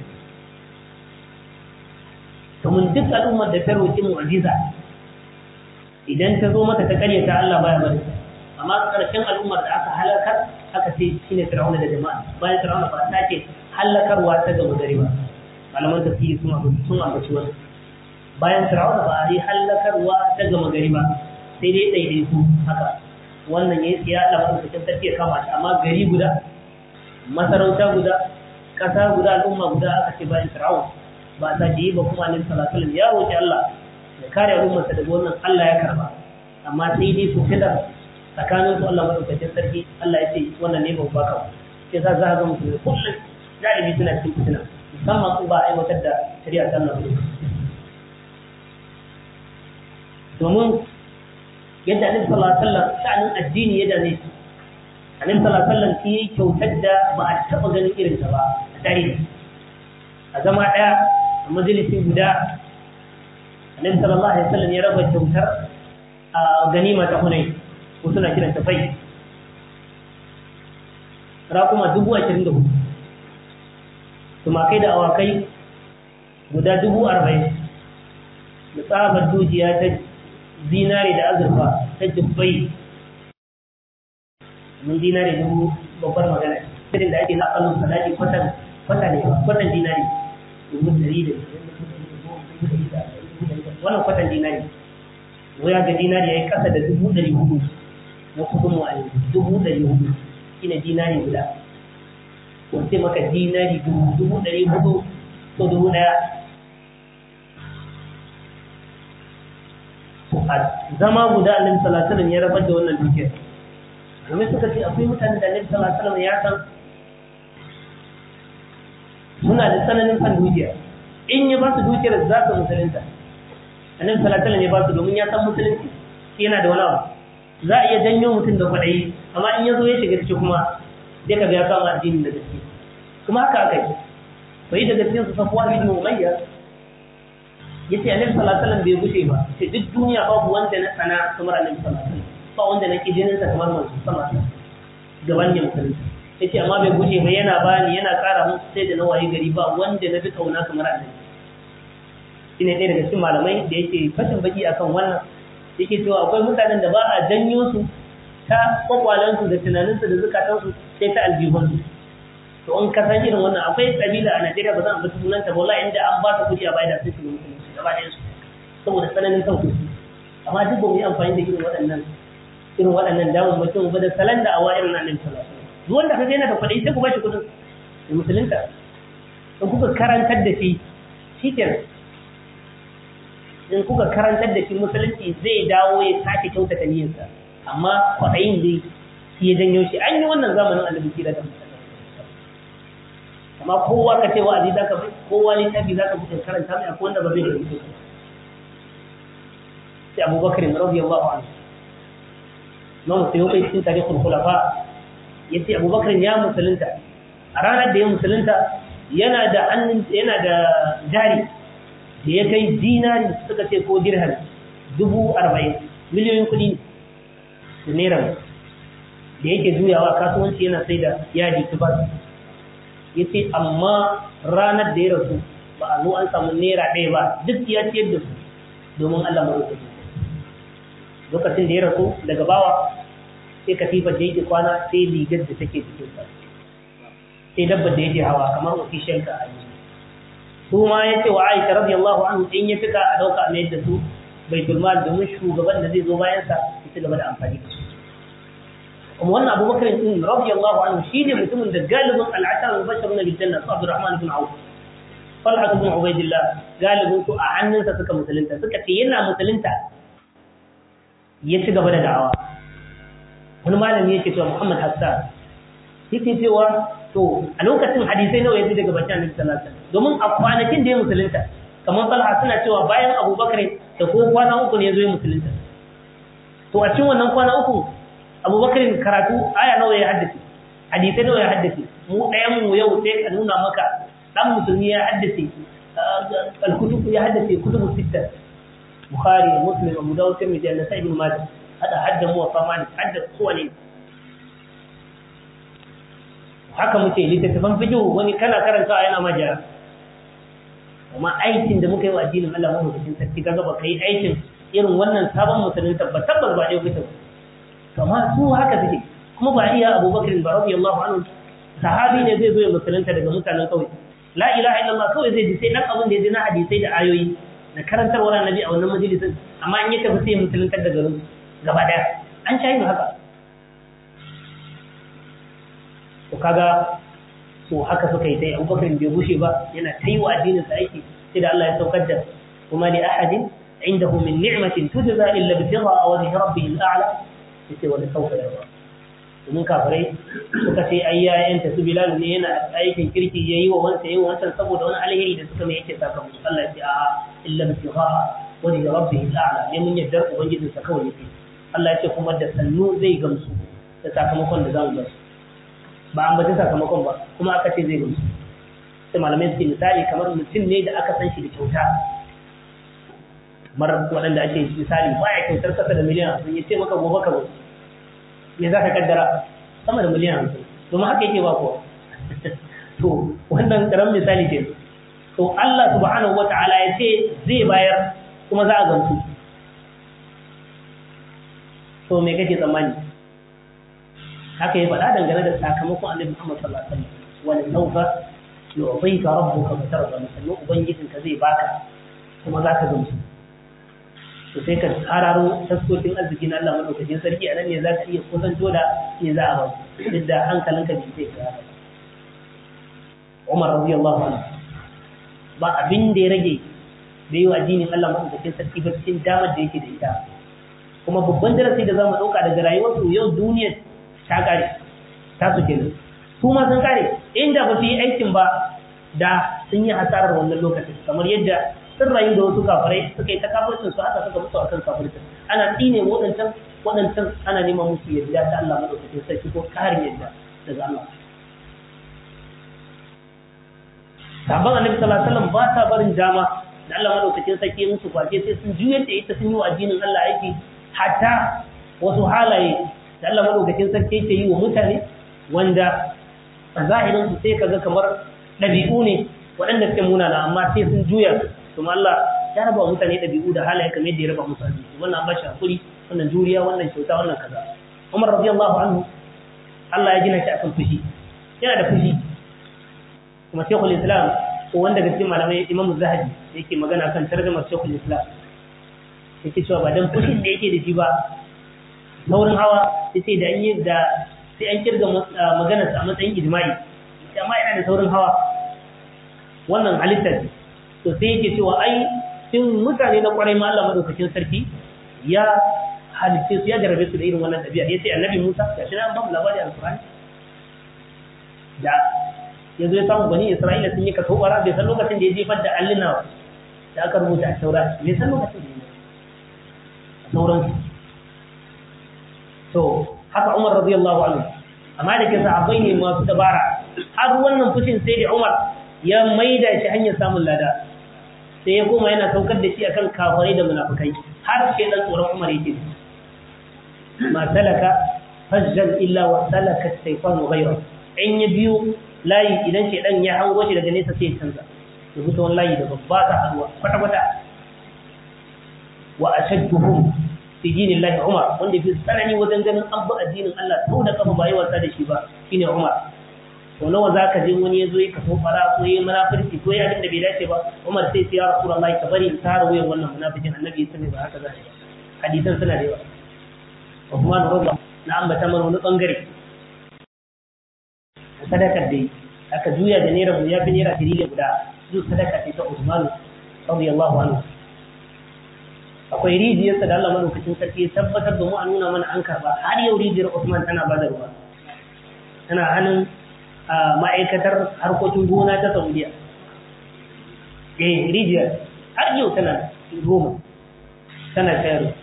domin duk al'ummar da ta roƙi mu'ajiza idan ta zo mata ta karyata Allah baya bari amma ƙarshen al'ummar da aka halakar aka ce shine fir'auna da jama'a bayan fir'auna ba ta ce halakarwa ta gaba gari ba malaman tafsiri sun sun ambaci wannan bayan fir'auna ba a yi hallakarwa ta gama gari ba sai dai ɗaiɗai su haka wannan ya yi ya Allah madaukakin sarki ya kama shi amma gari guda masarauta guda ƙasa guda al'umma guda aka ce bayan fir'auna ba a sake yi ba kuma alaihi salatu wasallam ya roƙi Allah ya kare al'ummarsa daga wannan Allah ya karba amma sai dai su fida tsakanin su Allah madaukakin sarki Allah ya ce wannan ne ba baka ba sai za za ga mutum kullum galibi suna cikin fitina musamman su ba a aiwatar da shari'a ta Allah domin yadda annabi sallallahu alaihi wasallam sha'anin addini ya dane shi annabi sallallahu alaihi wasallam shi kyautar da ba a taba ganin irin ta ba a tarihi a zama daya a majalisi guda annabi sallallahu alaihi wasallam ya raba kyautar a ganima ta hunai ko suna kiranta fai raƙuma dubu ashirin da hudu tumakai da awakai guda dubu arba'in da tsabar dujiya ta zinare da azurfa ta jibbai mun zinare dubu babbar magana irin da ake na kallon sadaki kwatan kwata ne kwatan dinari dubu dari da wannan kwatan dinari waya ga dinari ya yi kasa da dubu dari hudu na kudin mu a yanzu dubu dari hudu shine dinari guda wace maka dinari dubu dubu dari hudu ko dubu daya a zama guda annabi sallallahu alaihi wasallam ya rabar da wannan dukiyar domin suka ce akwai mutanen da annabi sallallahu alaihi wasallam ya san suna da tsananin san dukiya in ya ba su dukiyar za su musulunta annabi sallallahu alaihi wasallam ya ba su domin ya san musulunci shi yana da wani abu za a iya janyo mutum da kwaɗayi amma in ya zo ya shiga ciki kuma sai ka ga ya kama addinin da gaske kuma haka aka yi to yi daga cikin su safuwa ibn umayya yace annabi sallallahu alaihi wasallam bai gushe ba sai duk duniya babu wanda na sana kamar annabi sallallahu alaihi wasallam ba wanda na kijinin sa kamar manzo sallallahu alaihi wasallam gaban ya musulunci yace amma bai gushe ba yana bani yana ƙara musu sai da na waye gari ba wanda na fi kauna kamar annabi shine ɗaya daga cikin malamai da yake fashin baki akan wannan yake cewa akwai mutanen da ba a janyo su ta kwakwalansu da tunaninsu da zukatansu sai ta aljihunsu to in ka san irin wannan akwai kabila a Najeriya ba zan ambaci sunanta ba wallahi inda an ba ta kuɗi a bayar da su su musulunci gaba ɗayan su saboda tsananin kan kuɗi amma duk ba mu yi amfani da irin waɗannan irin waɗannan damar mutum ba da salon da awa irin nan sallallahu alaihi wasallam duk wanda ka ga yana da kuɗi sai ku ba shi kuɗin da musulunta in kuka karantar da shi shikenan in kuka karantar da shi musulunci zai dawo ya sake kyautata niyyarsa amma kwaɗayin dai shi ya janyo shi an yi wannan zamanin annabi kira da amma kowa ka ce wa'azi za ka bai kowa littafi za ka buɗe karanta mai akwai wanda ba zai gari sai abubakar radiyallahu anhu Imam Suyuti cikin tarihul khulafa yace Abubakar ya musulunta a ranar da ya musulunta yana da hannun yana da jari da ya kai dinari suka ce ko dirham dubu arba'in miliyoyin kuɗi da naira da yake juyawa kasuwanci yana sai da yadi tubar ya ce amma ranar da ya rasu ba a zo an samu naira ɗaya ba duk ya ciyar da su domin Allah maɗaukaki lokacin da ya rasu daga bawa sai katifar da yake kwana sai rigar da take cikin sa sai dabbar da yake hawa kamar official ka a yi su ma ya ce wa aisha radiyallahu anhu in ya fika a dauka mai da su baitul mal domin shugaban da zai zo bayan sa ya ci gaba da amfani da su kuma wannan abubakar din radiyallahu anhu shine mutumin da galibin al'ashar mubashirun bil janna su abdurrahman ibn auf Talha ibn Ubaidillah galibin su a hannunsa suka musulunta suka ce yana musulunta ya ci gaba da da'awa wani malami yake cewa Muhammad Hassan yake cewa to a lokacin hadisai nawa yaji daga bakin Annabi sallallahu alaihi wasallam domin a kwanakin da ya musulunta kamar Talha suna cewa bayan Abu Bakar da ko kwana uku ne ya zo ya musulunta to a cikin wannan kwana uku Abu Bakar karatu aya nawa ya haddace hadisai nawa ya haddace mu ɗayan mu yau sai ka nuna maka dan musulmi ya haddace al-kutub ya haddace kutubu sitta Bukhari Muslim Abu Dawud Tirmidhi An-Nasa'i Ibn Majah hada hadda mu wa malik hadda kowane haka muke littattafan fiqh wani kana karantawa yana majara amma aikin da muka yi wa addinin Allah mu cikin sarki kaga ba kai aikin irin wannan sabon musulmin tabbas tabbas ba dai fito amma su haka suke kuma ba iya Abubakar ba radiyallahu anhu sahabi ne zai zo ya musulunta daga mutanen kauye la ilaha illallah kawai zai ji sai dan abin da ya ji na hadisai da ayoyi na karantarwar annabi a wannan majalisin amma in ya tafi sai musuluntar da garin gaba daya an sha yin haka to kaga to haka suka yi sai abubakar bai gushe ba yana ta yi wa addinin sa aiki sai da Allah ya saukar da kuma li ahadin indahu min ni'matin tujza illa bi tigha aw wajhi rabbih al-a'la sai wani sauka yarda domin kafirai suka ce ai yayan ta su bilal ne yana aikin kirki yayi wa wansa yayi wansa saboda wani alheri da suka mai yake saka musu Allah ya ce a illa bi tigha wajhi rabbih al-a'la ne mun yadda ubangijinsa kawai yake Allah ya ce kuma da sannu zai gamsu da sakamakon da zamu gamsu ba an bata sakamakon ba kuma aka ce zai gamsu sai malamai suke misali kamar mutum ne da aka san shi da kyauta kamar waɗanda ake misali baya kyautar kasa da miliyan hamsin ya ce maka gobe ka zo me za ka kaddara sama da miliyan hamsin domin haka yake ba kuwa to wannan karamin misali ke to Allah subhanahu wata'ala ya ce zai bayar kuma za a gamsu to me kake tsammani haka ya faɗa dangane da sakamakon annabi Muhammad sallallahu alaihi wasallam wal sawfa yu'tika rabbuka fatarda musallu ubangijinka zai baka kuma za ka gamsu to sai ka hararo taskokin arziki na Allah madaukakin sarki a nan ne za ka iya kusanto da ne za a ba duk da hankalinka bai sai ka Umar radiyallahu anhu ba abin da ya rage da yi wa addinin Allah madaukakin sarki ba cikin damar da yake da ita kuma babban darasi da zamu dauka daga rayuwarsu yau duniyar ta kare ta su kenan su ma sun kare inda ba su yi aikin ba da sun yi hasarar wannan lokacin kamar yadda sun rayu da wasu kafirai suka yi ta kafircin su haka suka mutu akan kafircin ana tsine waɗancan waɗancan ana neman musu yadda ta Allah madaukakin sarki ko karin yadda daga Allah sabon annabi sallallahu alaihi wasallam ba sa barin dama da Allah madaukakin sarki musu kwace sai sun juyar da ita sun yi wa addinin Allah aiki hatta wasu halaye da Allah madaukakin sarki yake yi wa mutane wanda a zahirin su sai kaga kamar ɗabi'u ne waɗanda suke munana amma sai sun juya kuma Allah ya raba mutane ɗabi'u da halaye kamar yadda ya raba musu addini wannan ba shi hakuri wannan juriya wannan kyauta wannan kaza Umar radiyallahu anhu Allah ya gina shi akan fushi yana da fushi kuma Sheikhul Islam ko wanda daga cikin malamai Imam Zahabi yake magana kan tarjumar Sheikhul Islam yake cewa ba dan fushin da yake da shi ba saurin hawa sai da an yi da sai an kirga maganar a matsayin ijma'i amma yana da saurin hawa wannan halittar to sai yake cewa ai cikin mutane na kwarai ma Allah madaukakin sarki ya halitta su ya jarabe su da irin wannan ɗabi'a ya ce annabi Musa ga shi na an ba mu labari a Alƙur'ani da ya zo ya samu bani Isra'ila sun yi kaso ɓara bai san lokacin da ya jefar da allina da aka rubuta a taura bai san lokacin da ya yi a sauransu to haka Umar radiyallahu anhu amma da ke sahabbai ne masu dabara har wannan fushin sai da Umar ya maida shi hanyar samun lada sai ya koma yana saukar da shi akan kafirai da munafikai har sai dan tsoron Umar yake ma salaka fajjan illa wa salaka shaytanu ghayra in ya biyu layi idan shedan ya hango shi daga nesa sai ya canza ya fito wani layi da babba ta haduwa kwata kwata wa ashadduhum fi dinillahi Umar wanda fi tsanani wajen ganin an bi addinin Allah sau da kafa ba yi wasa da shi ba shine Umar to nawa zaka je wani yazo ya kafa fara ko yayi munafiki ko ya da bai dace ba Umar sai ya Rasulullahi ka bari in tara wayan wannan munafikin annabi ya sani ba haka zai hadisan suna da yawa Uthman radiyallahu na ambata mana wani bangare sadakar dai aka juya da naira ya fi naira tiriliyan guda duk sadaka ce ta Uthman radiyallahu anhu akwai rijiyarsa da Allah madaukakin sarki ya tabbatar da mu a nuna mana an karba har yau rijiyar Usman tana bada ruwa tana hannun ma'aikatar harkokin gona ta Saudiya eh rijiyar har yau tana goma tana shayarwa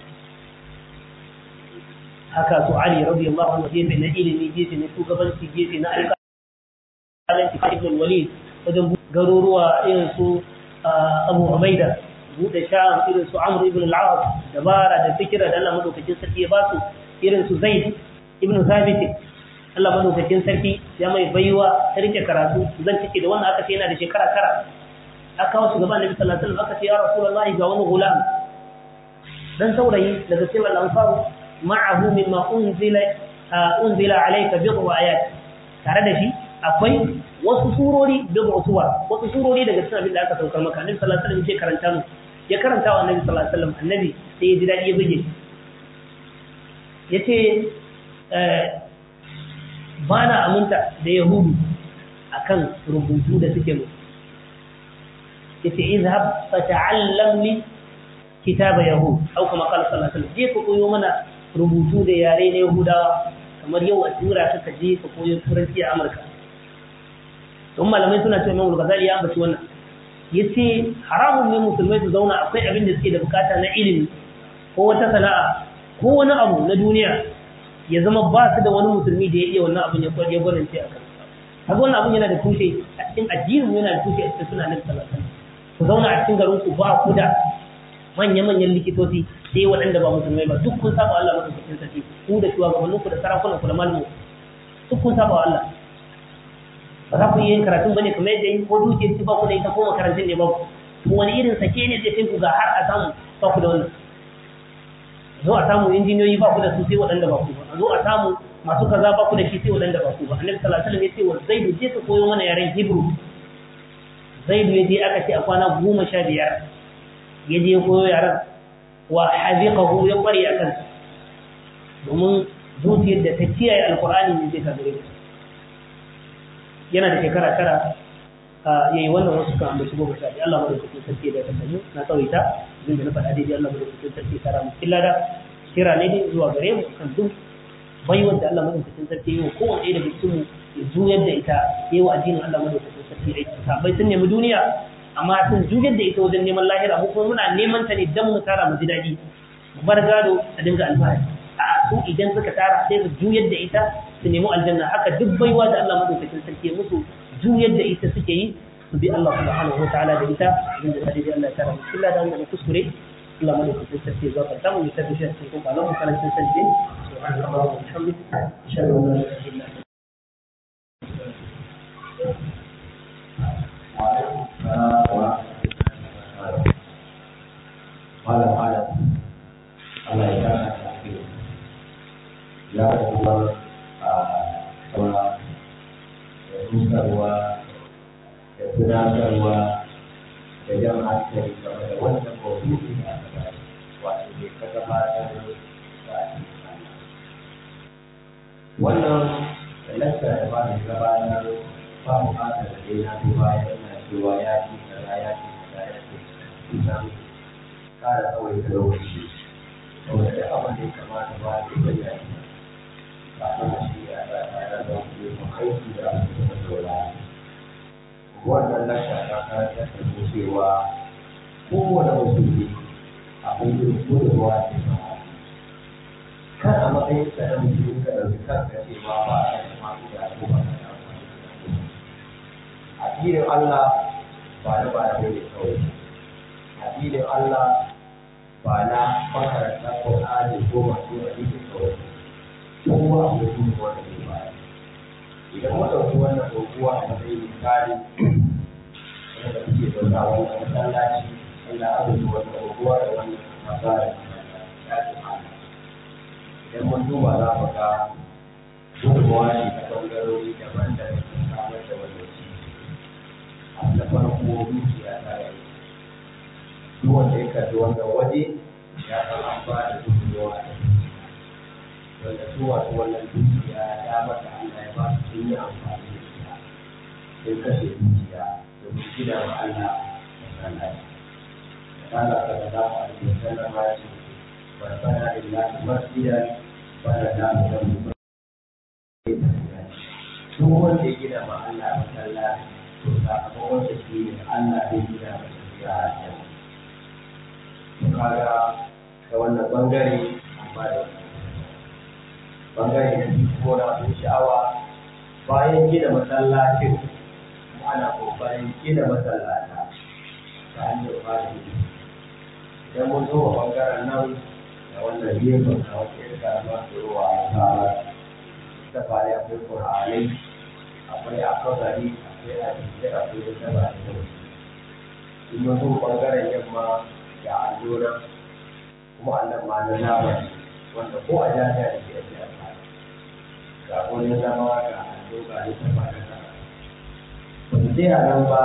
haka su Ali radiyallahu anhu gefe na ilimi gefe na shugabanci gefe na alƙalanci ibn Walid wajen garuruwa irin su Abu Ubaida buɗe sha'an irin su Amr ibn al-As dabara da fikira da Allah madaukakin sarki ya ba su irin su Zaid ibn Thabit Allah madaukakin sarki ya mai baiwa ta rike karatu zan cike da wannan aka ce yana da shekara tara aka kawo shugaba Annabi sallallahu alaihi wasallam aka ce ya Rasulullahi ga wani gulam dan saurayi daga cikin al-ansar ma'ahu mimma unzila unzila alayka bid'u ayat tare da shi akwai wasu surori bid'u suwar wasu surori daga cikin abin da aka saukar maka Annabi sallallahu alaihi wasallam ya karanta mu ya karanta wa annabi sallallahu alaihi wasallam annabi sai ya ji dadi ya buge yace ba na aminta da yahudu akan rubutu da suke mu yace izhab fata'allam li kitaba yahud au kuma qala sallallahu alaihi wasallam je ka koyo mana rubutu da yare na yahudawa kamar yau a tura ka ka je ka koyo turanci a amurka don malamai suna cewa imam al-ghazali ya ambaci wannan ya ce haramun ne musulmai su zauna akwai abin da suke da bukata na ilimi ko wata sana'a ko wani abu na duniya ya zama ba su da wani musulmi da ya iya wannan abin ya ya gwanance a kan haka wannan abin yana da tushe a cikin addinin yana da tushe a cikin suna nan salatan ku zauna a cikin garin ku ba ku da manya-manyan likitoci sai waɗanda ba musulmai ba duk kun saba Allah madaukakin sarki ku da shugabannin ku da sarakunan ku da malamu duk kun saba Allah ba za ku yi yin karatun bane kamar yadda yin ko dukiyar ci ba ku da ita ko makarantun ne ba ku wani irin sake ne zai kai ku ga har a samu ba ku da wannan zo a samu injiniyoyi ba ku da su sai waɗanda ba ku ba zo a samu masu kaza ba ku da shi sai waɗanda ba ku ba annabi sallallahu alaihi wasallam ya ce wa zaidu je ka koyo mana yaren hebrew zaidu ya je aka ce a kwana goma sha biyar ya je ya koyo yaren wa haziqahu ya kware a kansa domin zuciyar da ta kiyaye alqur'ani ne zai ka gare ta yana da shekara tara ya yi wannan wasu kan ambaci goma sha biyu Allah madaukakin sarki da ta sanu na tsawaita abin da na faɗa daidai Allah madaukakin sarki ya tara mu cikin lada kira ne dai zuwa gare mu kan duk baiwar da Allah madaukakin sarki yi wa kowane ɗaya daga cikin mu ya juyar da ita yi wa addinin Allah madaukakin sarki aiki sabai sun nemi duniya amma sun juyar da ita wajen neman lahira mu kuma muna neman ta ne dan mu tara mu ji daɗi mu bar gado a dinga alfahari a su idan suka tara sai su juyar da ita su nemi aljanna haka duk baiwa da Allah madaukakin sarki ya musu juyar da ita suke yi su bi Allah subhanahu wataala da ita abin da sai Allah ya tara mu illa da wannan kuskure Allah madaukakin sarki ya zaka ta mu ya tafi shi cikin kuma Allah karancin sarki subhanallahi wa bihamdihi ashhadu an la ilaha illa anta malam malam Allah ya kara lafiya ya kuma a saura da rusarwa da tunatarwa da jan hankali game da wannan mawuyi da aka ba wato bai ka gabatar da wannan lalata da ba da gabatar ba mu ba da dai na duba yana cewa ya ci kaza ya ci kaza ya ci kusan ƙara tsawai da lokaci saboda duk abin da ya kamata ba da ita ya yi ba a da shi ya ga tare da wani yin aiki da abin da saura wannan lasha ta karantar da mu cewa kowane musulmi akwai yin gudunmawa da ya kan a matsayin ka na musulmi ka ɗauki kanka cewa ba a da masu da ko ba ka da addinin Allah ba na ba da ne kawai addinin Allah ba na makaranta Qur'ani ko masu hadisi kawai kowa akwai gudunmawa da ya bayar idan mu ɗauki wannan ɗaukuwa a matsayin misali wanda kuke zaune a wannan masallaci Allah abin wannan ɗaukuwa da wannan masara idan mun duba za mu ga gudunmawa ne ta ɓangarori daban da sun samar da wannan ci a na farko dukiya ta yi duk wanda ya kalli wannan waje ya san an ba da gudunmawa da wanda su wasu wannan dukiya ya mata Allah ya ba su sun yi amfani da ita sun kashe dukiya domin gina wa Allah masallaci. Allah ta da za a yi sallan ma ce wa sana lillahi masjidan wa la ta'budu min duk wanda ya gina ma Allah masallaci to sakamakon da shi ne Allah zai gina masa ya hajjar. Kaga ta wannan bangare amma da wannan bangare na biyu ko na abin sha'awa bayan gina masallacin ana kokarin gina masallata ta hanyar fara idan mun zo wa bangaren nan da wannan gefen na wata yin karama da ruwa a tsara ta fara akwai ƙur'anai akwai akabari akwai hadisi akwai da taba da yau in mun zo bangaren yamma da allura kuma annan ma na nama wanda ko a jami'a da ke da ga wani zama ga allo ga littafa da ta ba su tsaya nan ba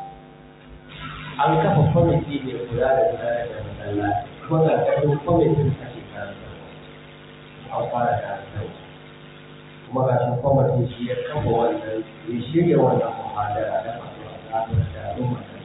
an kafa kwamiti ne kula da gudanar da masallaci kuma ga ƙarfin kwamitin ake karanta an fara karanta kuma ga shi kwamitin shi ya kafa wannan ya shirya wannan muhadara da masu asabar da al'umma da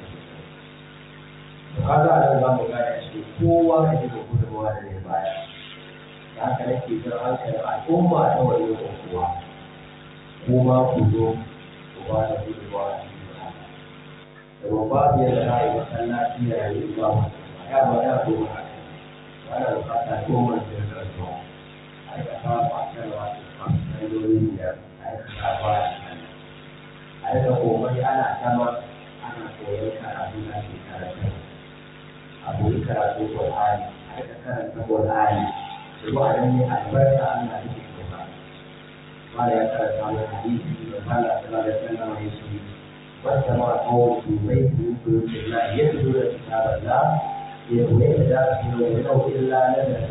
su kaga a nan za mu gane shi kowa ka ji da gudunmawa da zai baya da haka nake jan hankalin al'umma ta wani kowa ko ma ku zo ku ba da gudunmawa a cikin da ba babu yadda za a yi masallaci da yayi ba ya ba ya zo ba ba na bukata ko wani da ya zo a yi kasa ba a kan wasu ɓangarorin da a yi kasa ba a kan a yi da komai ana sama ana koyon karatu na ke karatu a koyi karatu Qur'ani a yi karanta Qur'ani ruwa da ne albarka Allah yake kuma mala ya karanta wani hadisi da Allah sallallahu alaihi wasallam ya ce wata ma kawo su bai su su da ya fito da kitabar da ya kuma ya da su da wani nau illa na da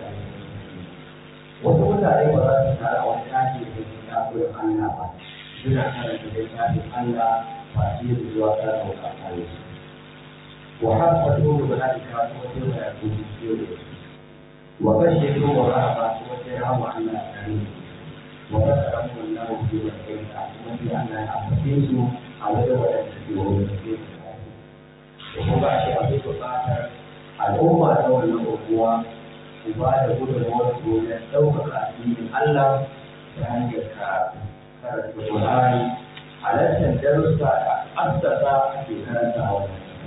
wasu mutane ba za su tara wani tashi da kitabun Allah ba suna karanta littafin Allah ba shi da zuwa karanta wa kare su wa haka dole ba za ta kawo wasu da ya kuma ciwo da su وبشروا ورهبا وسرهم على الكريم وذكرهم الله في وجهك وفي أن أحسسوا على دولة الدين وهو شيء أبي بكر الأمة دولة الأخوة وبعد كل موت وتوقع الدين الله فهي كانت القرآن على الدرس أسس في كانت أول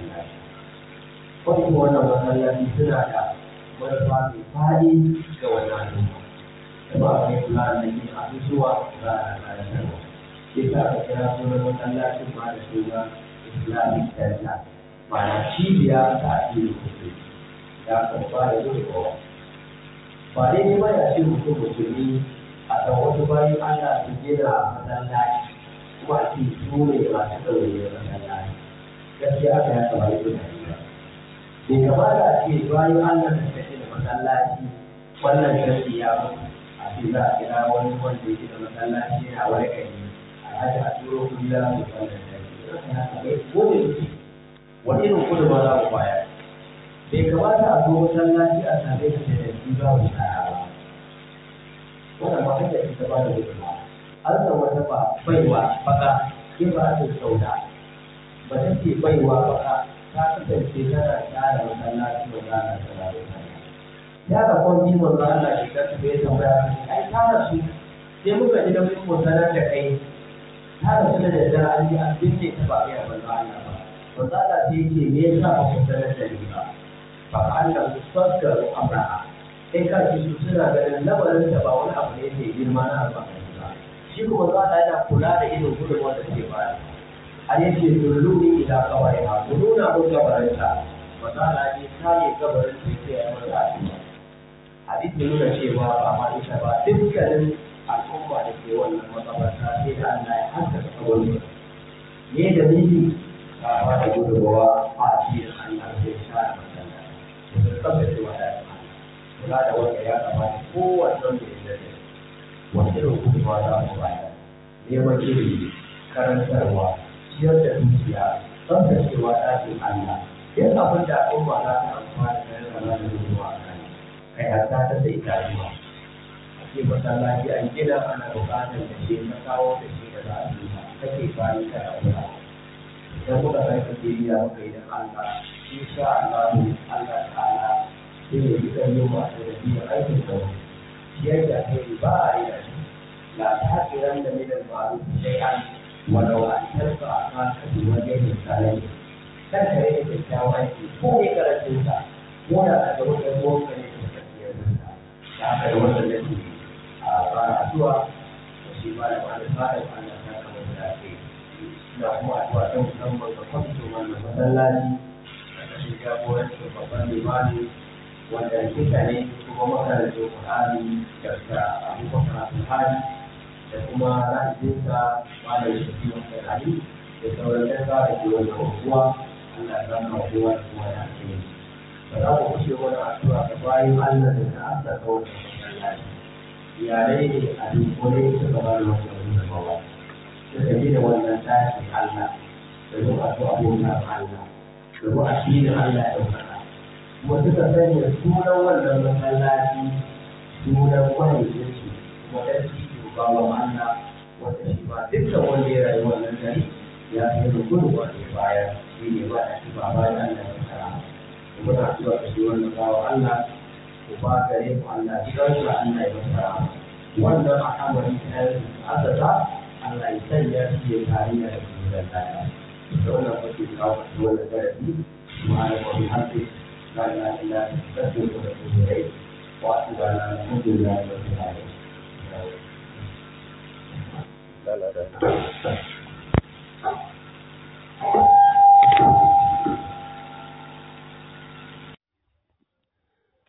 Kwanci wannan masallaci suna da manufa mai faɗi ga wannan al'umma da ba a kai kula da yin abubuwa za a karantarwa sai ta aka kira sunan masallacin ma da suna islamic center ma'ana cibiya ta addinin musulmi ya kan ba da gudunmawa ba daidai ba ya ce mutum musulmi a kan wasu bayan allah su gina masallaci kuma a ce su ne masu ɗaure masallaci gaskiya aka ya kamata yin hadisa bai kamata a ce bayan Allah da take da masallaci wannan sharri ya mutu a ce za a kira wani wanda yake da masallaci a wani gari a haji a turo kuɗi za su wannan sharri ko da yake wani irin kudu ba za mu bayar bai kamata a zo masallaci a same ka da yanzu za mu kaya ba wannan ba hanyar ita ba da gudunma an san wata ba baiwa baka ke ba a ce sauda ba ta ce baiwa baka ta kasance tana tsara masallaci ba za a tsara da ya ga kwanci manzo Allah shi ka tafi tambaya ai ta rasu sai muka ji da mun sanar da kai ta rasu da daddare an ji an binne ta ba ya manzo Allah ba manzo Allah sai yake me yasa ba ku sanar da ni ba fa Allah mustakkaru amraha sai ka ji su suna ganin lamarin da ba wani abu ne mai girma na alfahari ba shi kuma za ta yana kula da irin gudunmawar da ke baya a yake dulluni ila kawai ha ku nuna mun gabarinta ba za a ji kare gabarin da ke yi masa addu'a hadisi nuna cewa ba ma ita ba dukkanin al'umma da ke wannan makabarta sai da Allah ya haskaka kabarin ne da miji ba ba da gudunmawa a cikin Allah zai share masallaci da tsabtace wadata kula da wanda ya kamata kowane wanda ya zai wani irin gudunmawa za mu bayar neman ilimi karantarwa ciyar da dukiya tsaftacewa ɗakin Allah yin abin da al'umma za ta amfana da yana da gudunmawa a kai kai har ta ta sai itatuwa a ce masallaci an gina ana buƙatar da shi na kawo da shi da za a yi kake bayan kai a wura idan muka kai kake biya muka yi da Allah insha Allah Allah ta'ala sai ya yi ɗan yi masu da biyan aikin da ciyar da kai ba a yi da shi la ta haƙiran da milan ma'aru sai an walau an tarfa a kanka bi wajen misalai kan ka rage kyakkyawan aiki ko ne karatun sa ko da a ga wajen ruwan ka ne ke tafiyar da ta haka da wannan da ke a fara addu'a da shi ba da wani fara Allah ta kama da ake ina kuma addu'a ta musamman ga kwamitin wannan masallaci da kashin jagorancin babban limani wanda kika ne kuma makarantar Qur'ani da Abubakar Al-Hadi da kuma ra'ayinsa malam Shafi Muhammad Ali da sauran ɗan da ke wannan unguwa Allah ya zama kowa da kowa da ake yi. Ba za mu kushe wani addu'a ga bayan Allah da ta asaka wannan masallaci. Iyalai ne a dunkule suka ba da wannan gudunmawa. Suka yi da wannan tashin Allah da zuwa su abokan Allah da zuwa addinin Allah ya ɗaukaka. kuma suka sanya sunan wannan masallaci sunan mahaifinsu kuma ɗan cikin bawan Allah wanda shi ba dukkan wanda ya rayu wannan gari ya fi da gudu wanda baya shi ne ba da shi ba bayan Allah ya fara kuma na zuwa da shi wannan bawan Allah ku ba gare ku Allah shi kansu Allah ya fara wannan al'amari ta yi asasa Allah ya sanya shi ya kariya da su da lafiya da wannan kwace kawo wannan darasi subhanahu wa bihamdihi لا اله الا انت استغفرك واتوب اليك واشهد ان الحمد لله رب العالمين لا لا لا